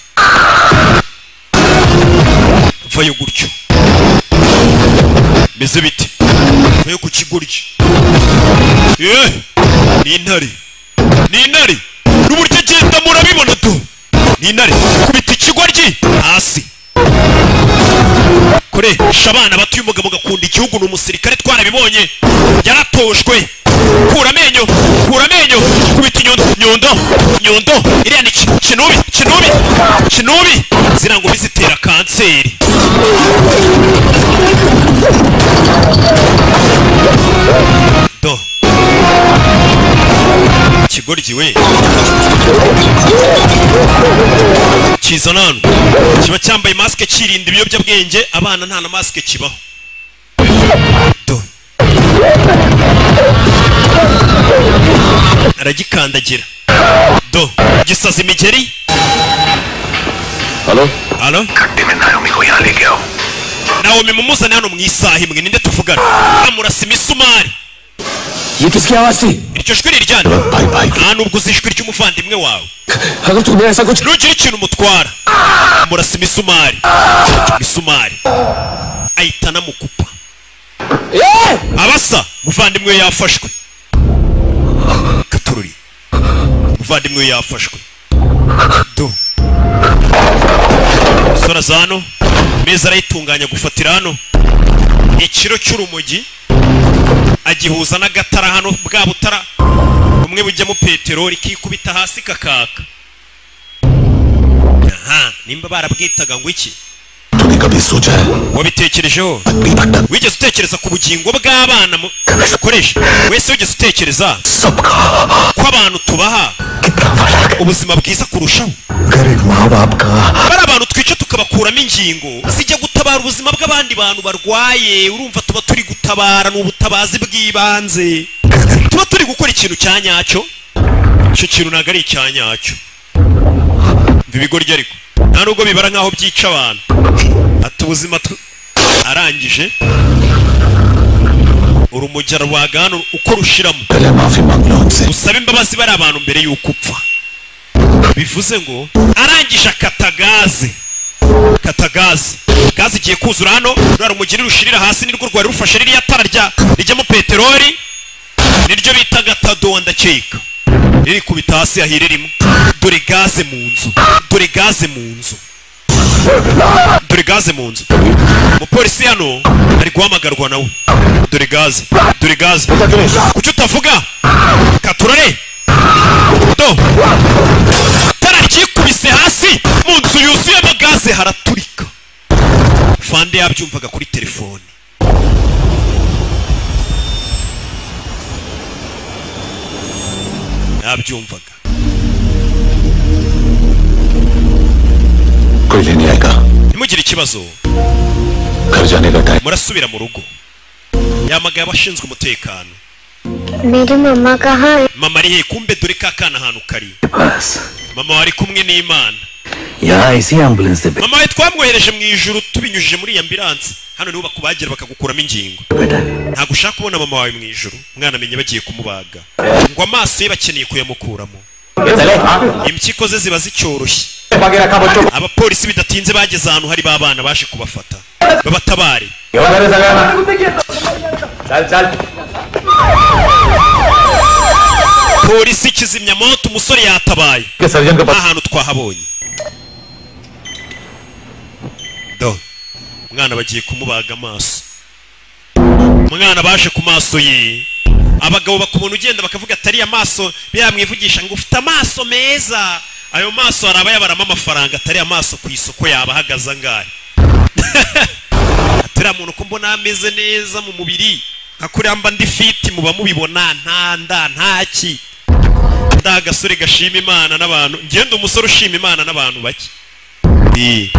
vayo gutyo bimeze bite vayo ku kigoryi eh ni intare ni intare n'uburyo agenda murabibona do ni intare kubita ikigoryi hasi koresha abana bato umugabo ugakunda igihugu ni umusirikare twarabibonye yaratoshwe kura amenyo kura amenyo kubita inyundo nyundo nyundo iriya ni ki- kinubi kinubi kinubi ziriya ngo bizitera kanseri byavugiwe kizana hano kiba cyambaye masike kirinda ibiyobyabwenge abana nta na masike kibaho do aragikandagira do gisaza imigeri halo halo nawomi mumuzane hano mu isaha imwe ninde tuvugana amurasa imisumari yitezwe hasi iryo jwi riryana nta nubwo uzi ijwi ry'umuvandimwe wawe hagati kumera sa guca nugira ikintu umutwara amurasa imisumari imisumari ahita anamukupa abasa umuvandimwe we yafashwe katururi umuvandimwe we yafashwe do sora za hano meza arayitunganya gufatira hano ikiro cy'urumogi agihuza n'agatara hano bwa butara bumwe bujyamo peteroli kikubita hasi kakaka aha nimba barabwitaga ngo iki wabitekerejeho wigeze utekereza ku bugingo bw'abana mu- dukoresha wese wigeze utekereza ko abantu tubaha ubuzima bwiza kurushaho bari abantu twica tukabakuramo ingingo zijya gutabara ubuzima bw'abandi bantu barwaye urumva tuba turi gutabara ni ubutabazi bw'ibanze tuba turi gukora ikintu cya nyacyo icyo kintu ntabwo ari icya nyacyo mva ibigoryi ariko nta nubwo bibara nk'aho byica abantu ati ubuzima tw- arangije urumujya rwaga hano uko rushiramo usaba imbabazi bari abantu mbere y'uko upfa bivuze ngo arangije akata gaze kata gaze gaze igiye kuzura hano ruriya rumugiri rushirira hasi nirwo rwari rufashe ririya tara rya rijyamo peteroli niryo bita gatado ndakeka riri kubita hasi yahire rimwe dore gaze mu nzu dore gaze mu nzu dore gaze mu nzu umupolisi hano ari guhamagarwa nawe dore gaze dore gaze kuki utavuga katurare do itara ryikubise hasi mu nzu yuzuyemo gaze haraturika fande yabyumvaga kuri telefone yabyumvaga ntimugire ikibazo murasubira mu rugo yamagaye abashinzwe umutekano मेरी मम्मा कहाँ है mama ari hehe kumbe dore ka kana ahantu kari mama wari kumwe n'imana ya isi ambulance be mama we twamwohereje mu ijuru tubinyujije muri iyi ambiranse hano niho bakubagira bakagukuramo ingingo ntabwo ushaka kubona mama wawe mu ijuru umwana amenye bagiye kumubaga ngo amaso ye bakeneye kuyamukuramo impyiko ze ziba zicyoroshye abapolisi bidatinze bageze ahantu hari ba bana baje kubafata babatabare polisi kizimyamoto umusore yatabaye nta hantu twahabonye do umwana bagiye kumubaga amaso umwana baje ku maso ye abagabo baka umuntu ugenda bakavuga atari amaso bamwivugisha ngo ufite amaso meza ayo maso hari abayabaramo amafaranga atari amaso ku isoko yaba ahagaze angahe atari muntu ko mbona ameze neza mu mubiri nka kuriya mba ndi fiti muba mubibona nta nda nta ki nda agasore gashima imana n'abantu ngenda umusore ushima imana n'abantu bake Eh.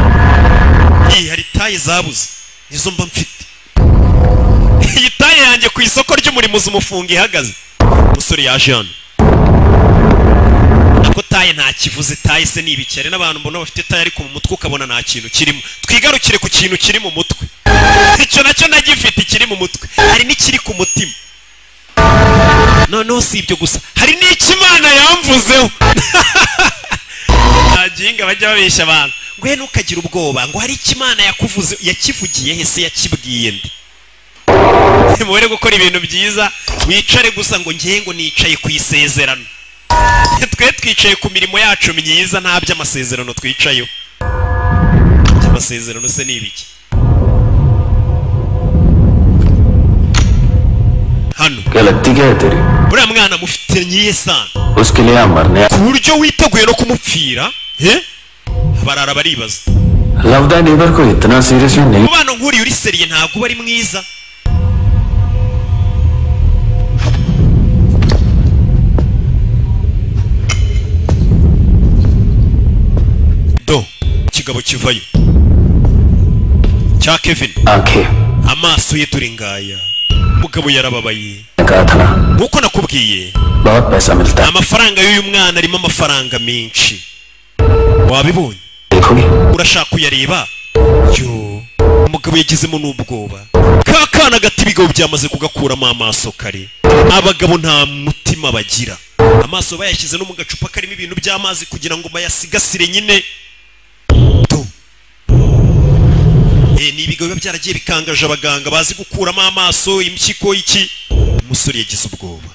Eh, hari taye zabuze nizo mba mfite iyi taye yanjye ku isoko ry'umurimo uzi umufunga ihagaze umusore yaje hano ko taye nta kivuze taye se ni ibikere n'abantu mbona bafite taye ariko mu mutwe ukabona nta kintu kirimo twigarukire ku kintu kiri mu mutwe icyo nacyo nagifite kiri mu mutwe hari n'ikiri ku mutima noneho si ibyo gusa hari n'ikimana yamvuzeho nta gihinga bajya babeshya abantu ngo he ntukagire ubwoba ngo hari icyo imana yakuvuze yakivugiye he se yakibwiye nde mubere gukora ibintu byiza wicare gusa ngo ngewe ngo nicaye ku isezerano twe twicaye ku mirimo yacu myiza nta by'amasezerano twicayeho by'amasezerano se ni ibiki hano गलती क्या है तेरी buriya mwana mufite nyiye sana उसके लिए हम मरने ku buryo witeguye no kumupfira he barara baribaza love the neighbour को इतना सीरियसली नहीं umubano nk'uriya uri seriye ntabwo uba ari mwiza kigabo kivayo cya kevin amaso ye turi ngaya umugabo yarababaye nk'uko nakubwiye बहुत पैसा मिलता है amafaranga y'uyu mwana arimo amafaranga menshi wabibonye urashaka kuyareba yo umugabo yagizemo n'ubwoba ka kana gato ibigo byamaze kugakuramo amaso kare abagabo nta mutima bagira amaso bayashyize no mu gacupa karimo ibintu by'amazi kugira ngo bayasigasire nyine to Eh, ni ibigo biba byaragiye bikangaje abaganga bazi gukuramo amaso impyiko iki umusore yagize ubwoba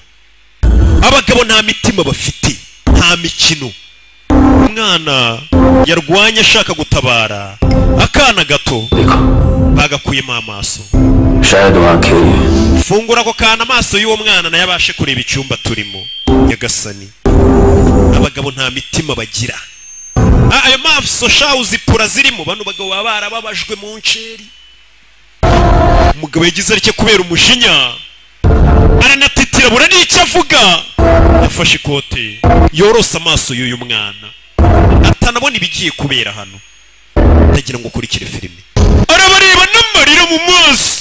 abagabo nta mitima bafite nta mikino umwana yarwanye ashaka gutabara akana gato bagakuyemo amaso शायद वहाँ के fungura ako kana amaso y'uwo mwana nayo abashe kureba icyumba turimo nyagasani abagabo nta mitima bagira Ah, ayo maso sha uzipura zirimo bano bagabo baba barababajwe mu nceri umugabo yagize atya kubera umujinya aranatitira bura n'icyo avuga yafashe ikote yorose amaso y'uyu mwana atanabona ibigiye kubera hano ndagira ngo ukurikire filime arabareba n'amarira mu maso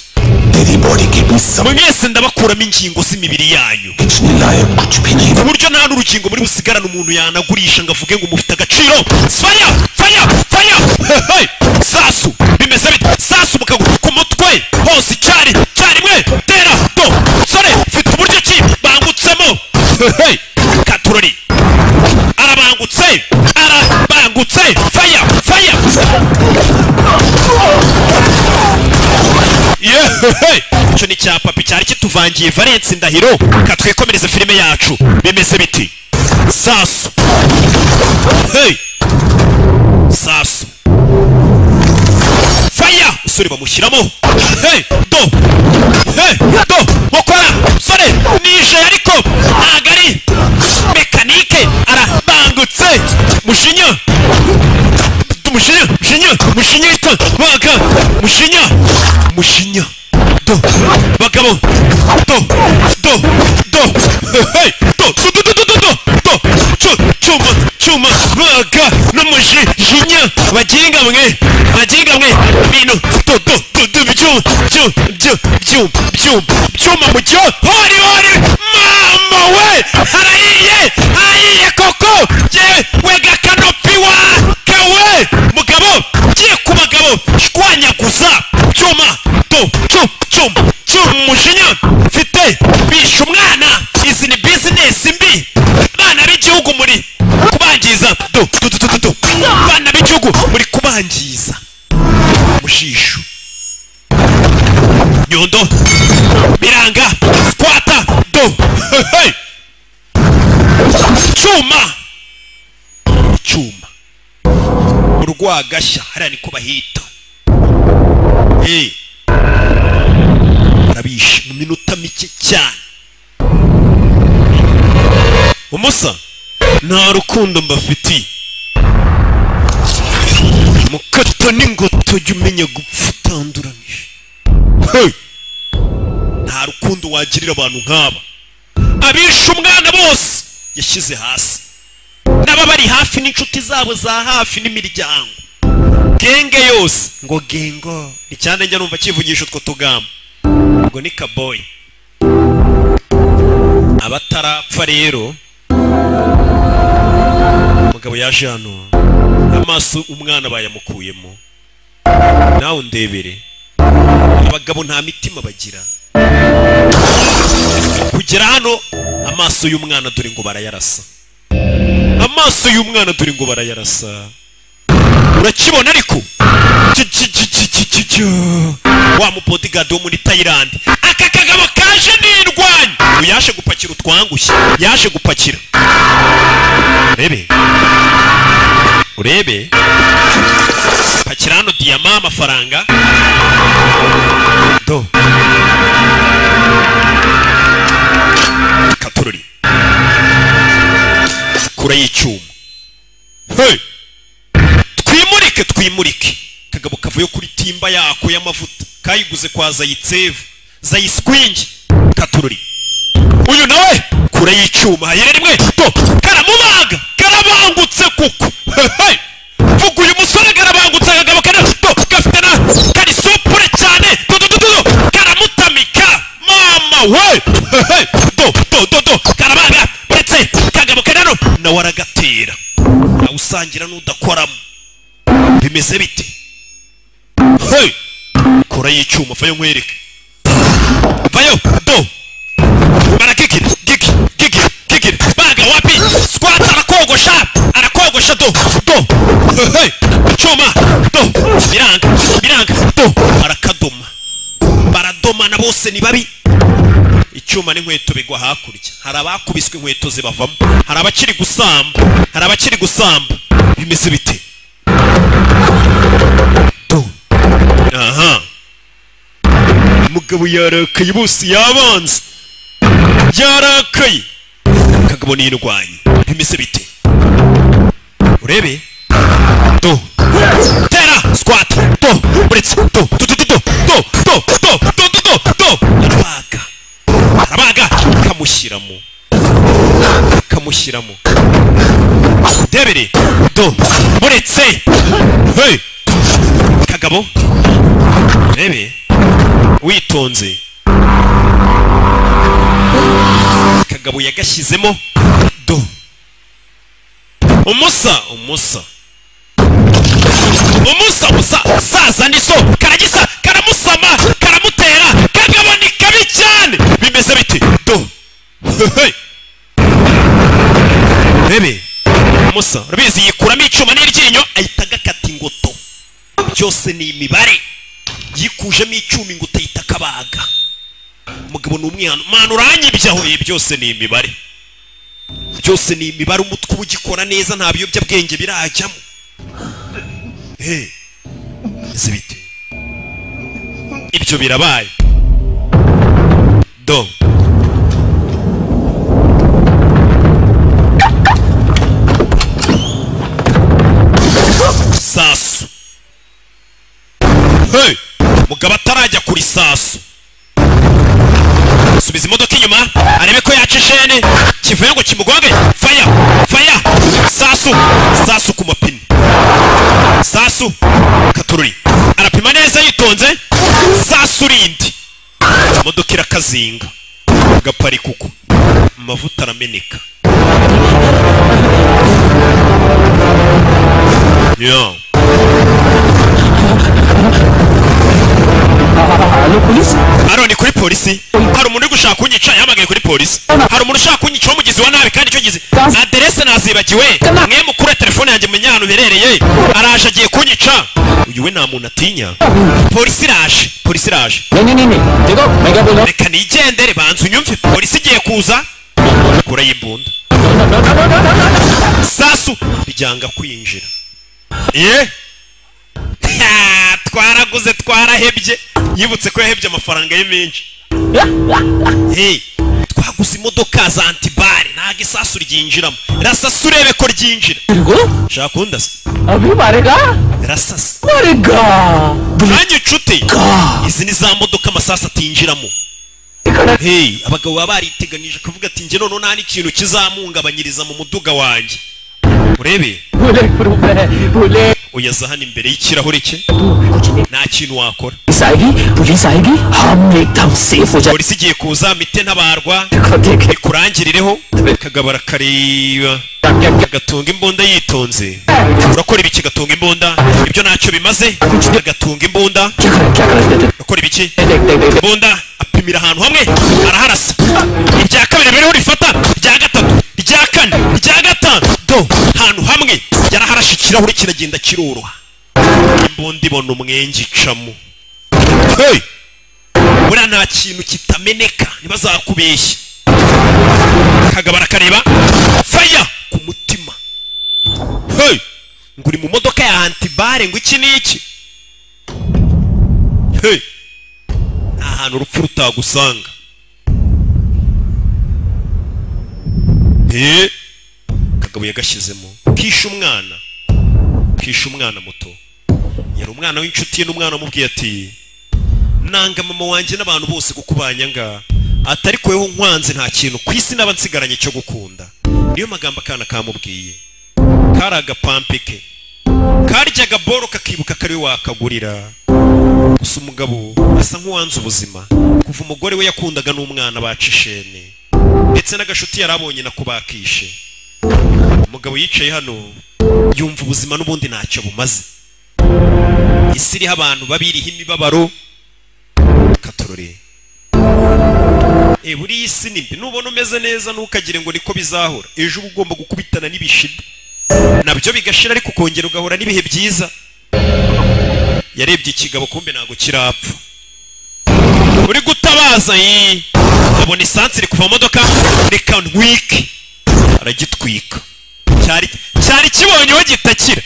mwese ndabakuramo ingingo z'imibiri yanyu ku buryo nta n'urukingo muri busigarane umuntu yanagurisha ngo avuge ngo mufite agaciro faya faya faya hey, sasu bimeze bite sasu mukaguru ku mutwe hose icyari cyarimwe tera do sore mfite uburyo ki bangutsemo Hey, katurori arabangutse arabangutse faya faya icyo ni cya papi cyari kituvangiye valence ndahiro reka twikomereze filime yacu bimeze biti sasu hey sasu faya usore bamushyiramo hey do hey do mukora usore nije ariko ntago ari mekanike arabangutse mushinya mushinya mushinya mushinya yita baga mushinya mushinya do bagabo do do do hey do do do do do do do do Chu- chuma chuma baga n'umushinya baginga mwe baginga mwe bino do do do do byuma byuma byuma byuma byuma mu gihe hori hori mama we harayiye harayiye koko yewe gakanopi wake we mugabo giye ku bagabo shwanyaguza byuma do cyuma cyuma cyuma umujinya mfite bishe umwana izi ni bizinesi mbi abana b'igihugu muri kubangiza do do do do do abana b'igihugu muri kubangiza mu jisho nyondo biranga squata do hey. cyuma cyuma urwagashya hariya niko bahita hey. barabishe mu minota mike cyane umusa nta rukundo mbafitiye mukata n'ingoto jya umenya gupfa utanduranije Hey! nta rukundo wagirira abantu nk'aba abishe umwana bose yashyize hasi n'ababari hafi n'inshuti zabo za hafi n'imiryango genge yose ngo gengo icyanda njya numva kivugisha utwo tugambo ngo ni kaboyi abatarapfa rero umugabo yaje hano amaso umwana bayamukuyemo nawe undebere abagabo nta mitima bagira kugera hano amaso y'umwana dore ngo barayarasa amaso y'umwana dore ngo barayarasa urakibona ariko Cyo, cyo, cyo, cyo, cyo, cyo, cyo. wa mubodigadi wo muri tayilandi aka kagabo kaje n'indwanyi uyu yaje gupakira utwangushye yaje gupakira urebe urebe pakira hano diyama amafaranga do katururi kura y'icyuma hey! twimurike twimurike kagabo kavuye kuri timba yako y'amavuta kayiguze kwa zayitsevu zayispwingi katururi uyu nawe kure y'icyuma hayire rimwe to karamubaga karabangutse kuko Hey! vuga uyu musore karabangutse usangira n'udakoramo bimeze bite hey! kora y'icyuma vayo nkwereke vayo do bara kikiri kiki kiki kikiri baga wapi squat arakogosha arakogosha do do hey! icyuma do biranga biranga do barakadoma baradomana bose ni babi icyuma n'inkweto bigwa hakurya hari abakubiswe inkweto zibavamo hari abakiri gusamba hari abakiri gusamba bimeze bite Do. aha umugabo yarakaye bose yabanze yarakaye akagabo niyirwanye bimeze bite urebe do tera squat do buritse do do do do do do do do do do do do arabaga arabaga kamushyiramo kamushyiramo debiri do buretse hey kagabo urebe witonze kagabo yagashyizemo do umusa umusa umusa musa saza ndiso karagisa karamusama karamutera kagabo ni kabi cyane bimeze biti do Hey! urebe musa urabizi yikuramo icyuma n'iryinyo ahita agakata ingoto byose ni imibare yikujemo icyuma ingoto ahita akabaga umugabo ni umwana mwana uranyibya hoye byose ni imibare byose ni imibare umutwe uba ugikora neza nta biyobyabwenge birajyamo Hey, ese bite ibyo birabaye do sasu hey mugabo atarajya kuri sasu subiza imodoka inyuma arebe ko yaca ishene kivuye ngo kimugonge faya faya sasu sasu ku mapine sasu katururi arapima neza yitonze sasu rindi imodoka irakazinga gapari kuko amavuta arameneka yo hano ni kuri polisi hari umuntu uri gushaka kunyica yahamagaye kuri polisi hari umuntu ushaka kunyica w'umugizi wa nabi kandi icyo gizi aderese nazibagiwe mwe mukura telefone yanjye menya ahantu uherereye araje agiye kunyica uyu we nta muntu atinya polisi iraje polisi iraje reka nigendere banza unyumve polisi igiye kuza kurayo imbunda sasu ryanga kwinjira ye Ha, twaraguze twarahebye yibutse ko yahebye amafaranga ye menshi Hey, twaguze imodoka za antibare ntabwo isasu ryinjiramo rasasa urebe ko ryinjira shaka kundasa barega rasasa barega nanjye nshuti izi ni za modoka amasasu atinjiramo Hey, abagabo baba bariteganije kuvuga ati njye noneho nta n'ikintu kizamuhungabanyiriza mu muduga wanjye urebe uyaza hano imbere y'ikirahure cye nta kintu wakora police आएगी police आएगी हम एकदम सेफ हो जाएंगे polisi igiye kuza mite ntabarwa ikurangirireho kagabo arakareba agatunga imbunda yitonze urakora ibiki agatunga imbunda ibyo ntacyo bimaze agatunga imbunda urakora ibiki imbunda apimira ahantu hamwe araharasa irya kabiri biriho rifata irya gatatu irya kane irya gatanu do ahantu hamwe yaraharashe ikirahuri kiragenda kiroroha imbunda ibona umwenge icamo hey! buriya nta kintu kitameneka ntibazakubeshye kagabo arakareba faya ku mutima hey! ngo uri mu modoka ya antibare ngo iki ni iki hey! nta hantu urupfu rutagusanga Eh, kagabo yagashyizemo kisha umwana kisha umwana muto yari umwana w'inshuti ye n'umwana wamubwiye ati nanga mama wanjye n'abantu bose kukubanyanga atari weho nkwanze nta kintu ku isi naba nsigaranye cyo gukunda niyo magambo akana kamubwiye kari agapampike karyaga boro kakibuka kari we wakagurira gusa umugabo asa nk'uwanze ubuzima kuva umugore we yakundaga n'umwana baca ishene ndetse n'agashuti yari abonye nako bakishe umugabo yicaye hano yumva ubuzima n'ubundi ntacyo bumaze isi iriho abantu babiriho imibabaro katorore e buriya isi ni mbi nubona umeze neza ntukagire ngo niko bizahora ejo uba ugomba gukubitana n'ibishida nabyo bigashira ariko ukongera ugahura n'ibihe byiza yarebye ikigabo kumbe ntabwo kirapfa uri gutabaza yi ukabona isansi iri kuva mu modoka reka ntwike aragitwika cyari cyari kibonyeho gitakira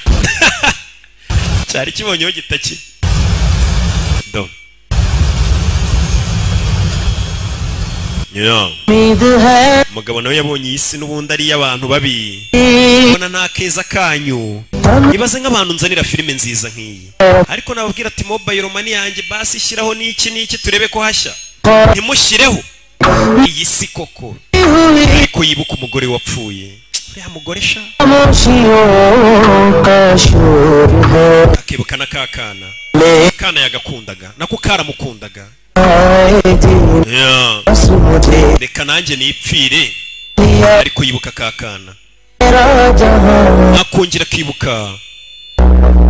cyari kibonyeho gitakira ndabona Yeah. umugabo nawe yabonye iyi si n'ubundi ari iy'abantu babi ubona nta keza kanyu ibaze nk'abantu nzanira filime nziza nk'iyi ariko nababwira ati mobile money yanjye basi shyiraho n'iki n'iki turebe ko hashya ntimushyireho iyi si koko ariko yibuka umugore wapfuye uriya mugore sha akibuka na ka kana kana yagakundaga nako karamukundaga Yeah. reka nanjye nipfire ariko yibuka ka kana akongera akibuka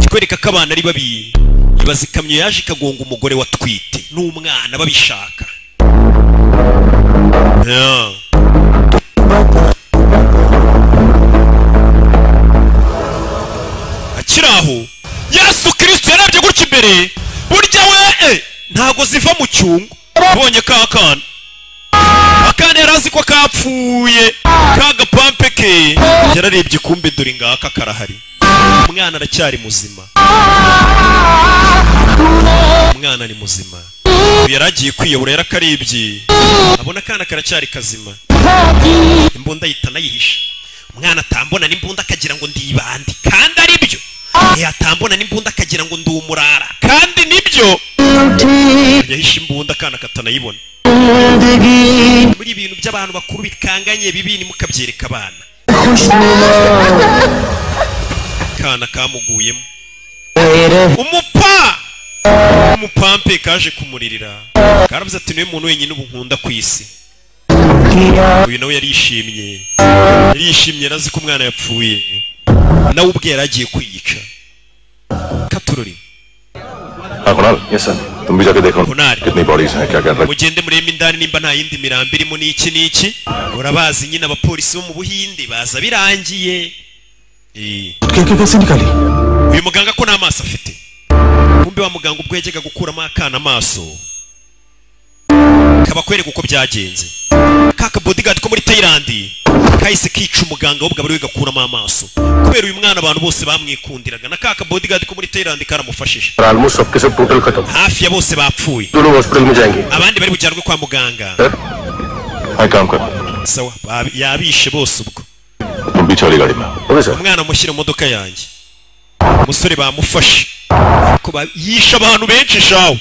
kikwereka ko abana ari babi ibaza ikamyo yaje ikagonga umugore watwite n'umwana babishaka Yeah. akiri aho yesu kirisito yarabye gutya imbere burya we eh, ntago ziva mu cyungo abonye ka kana akana yari azi ko kapfuye ka gapampe ke yararebye kumbe dore ngaka karahari umwana aracyari muzima umwana ni muzima uyu yari agiye kwiyahura yarakarebye abona akana karacyari kazima imbunda ahita anayihisha umwana atambona n'imbunda akagira ngo ndibande kandi ari byo yatambona n'imbunda akagira ngo ndi umurara kandi nibyo yahishe imbunda akana katanayibona muri ibintu by'abantu bakuru bikanganye bibi nimukabyereka abana akana kamuguyemo umupa umupampe kaje kumuririra karavuze ati niwe muntu wenyine ubu nkunda ku isi uyu nawe yarishimye yarishimye yari azi ko umwana yapfuye nawe ubwe yari agiye kwiyica katurori हाँ Kunal yes sir तुम भी जाके देखो कुणाल। कितनी बॉडीज हैं क्या कर रहे mugende murebe indani nimba nta yindi mirambo irimo n'iki n'iki urabazi nyine abapolisi bo mu buhinde baza birangiye Eh, uyu muganga ko nta maso afite kumbe wa muganga ubwo yajyaga gukuramo akana amaso kabakwereka uko byagenze ka kabodigadi ko muri tayilandi kahise kica umuganga w'ubwo bari we gakuramo amaso kubera uyu mwana abantu bose bamwikundiraga na ka kabodigadi ko muri tayilandi karamufashije almost सबके सब total खत्म hafi ya bose bapfuye दोनों hospital में जाएंगे abandi bari bujyanwe kwa muganga हाँ काम कर sawa ba- yabishe bose ubwo तुम पीछे वाली गाड़ी में okay sir umwana mushyire mu modoka yanjye umusore bamufashe ariko ba- yishe abantu benshi shawe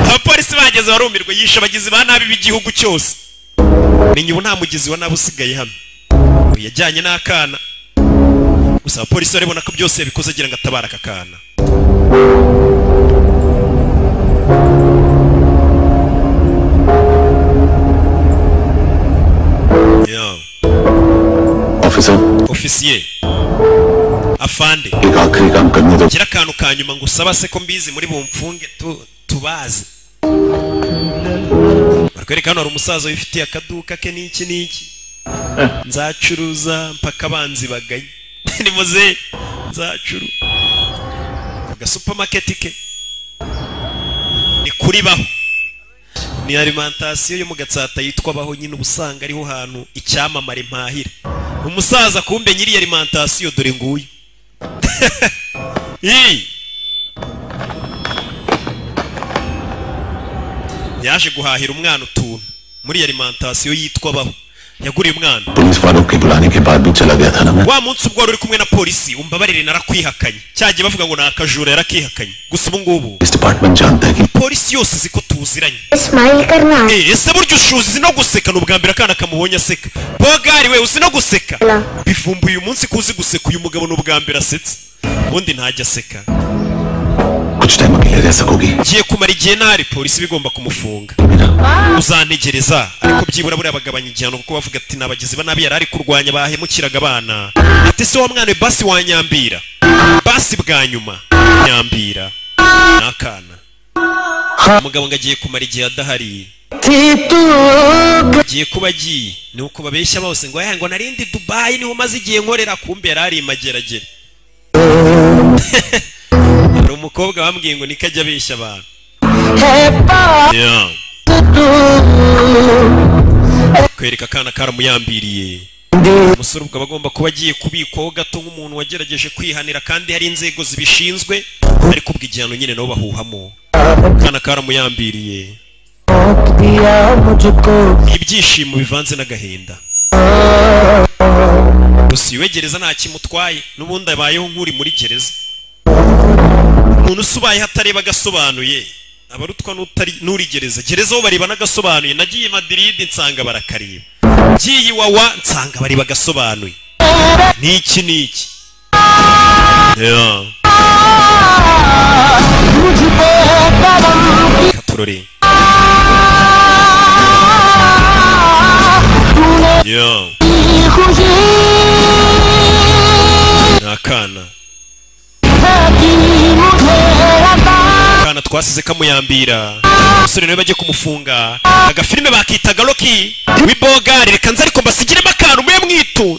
abapolisi bageze barumirwa yishe abagizi ba nabi b'igihugu cyose menya ubu nta mugizi wa nabi usigaye hano Uyu yajyanye n'akana gusa abapolisi barabona ko byose yabikoze agira ngo atabare aka kana Yeah. Officer ofisiye afande एक आखिरी काम करने दो gira akantu ka nyuma ngo usaba se ko mbizi muri bumfunge tu- tubazi barwereka hano hari umusaza wifitiye akaduka ke n'iki n'iki nzacuruza mpaka abanzi baganye nimuze nzacuru aga supamaketi ke ni kuri baho ni alimantasiyo yo mu gatsata yitwa baho nyine uba usanga ariho hantu icyamamare mpahira umusaza kumbe nyiri alimantasiyo dore nguyu Ii. yaje guhahira umwana utuntu muri iyi alimantasiyo yitwa baho yaguriye umwana police वालों के बुलाने के बाद भी चला गया था ना मैं wa munsi ubwo wari uri kumwe na polisi umbabarire narakwihakanye cyagiye bavuga ngo ni akajura yarakihakanye gusa ubu ngubu इस डिपार्टमेंट जानता है कि polisi yose izi ko tuziranye smile करना Eh, ese burya ushuzi uzi no guseka ni ubwa mbere akana kamubonye aseka bogari we uzi no guseka Hello. bivumbuye uyu munsi ko uzi guseka uyu mugabo ni ubwa mbere asetse ubundi ntajya aseka कुछ time अकेले रह सकोगी ngiye kumara igihe ntari polisi bigomba kumufunga uzantegereza ariko byibura buriya bagabanya igihano kuko bavuga ati ni abagizi ba nabi yari ari kurwanya bahemukiraga abana ati se wa mwana we basi wa nyambira basi bwa nyuma nyambira ni akana umugabo ngo agiye kumara igihe adahari agiye kuba agiye ni uko babeshya bose ngo "Eh, ngo narindi dubayi niho umaze igihe nkorera kumbe yari ari i mageragere hari umukobwa bambwiye ngo niko ajya abeshya abantu Yeah. kwereka akana karamuyambiriye umusore ubwo aba agomba kuba agiye kubikwaho gato nk'umuntu wagerageje kwihanira kandi hari inzego zibishinzwe ariko ubwo igihano nyine nabo bahuhamo akana karamuyambiriye ibyishimo bivanze n'agahinda gusa iwe gereza nta kimutwaye n'ubundi abayeho nk'uri muri gereza umuntu usubaye hatareba agasobanuye abarutwa n'utari- n'uri gereza gereza aho bareba n'agasobanuye nagiye i madiridi nsanga barakareba ngiye iwawa nsanga bareba agasobanuye n'iki n'iki Yeah. Reka turore Yeah. ni akana akana twasize kamuyambira umusore nawe bajye kumufunga agafilime bakitaga roki wibogari reka nze ariko mbasigiremo akantu mwe mwitu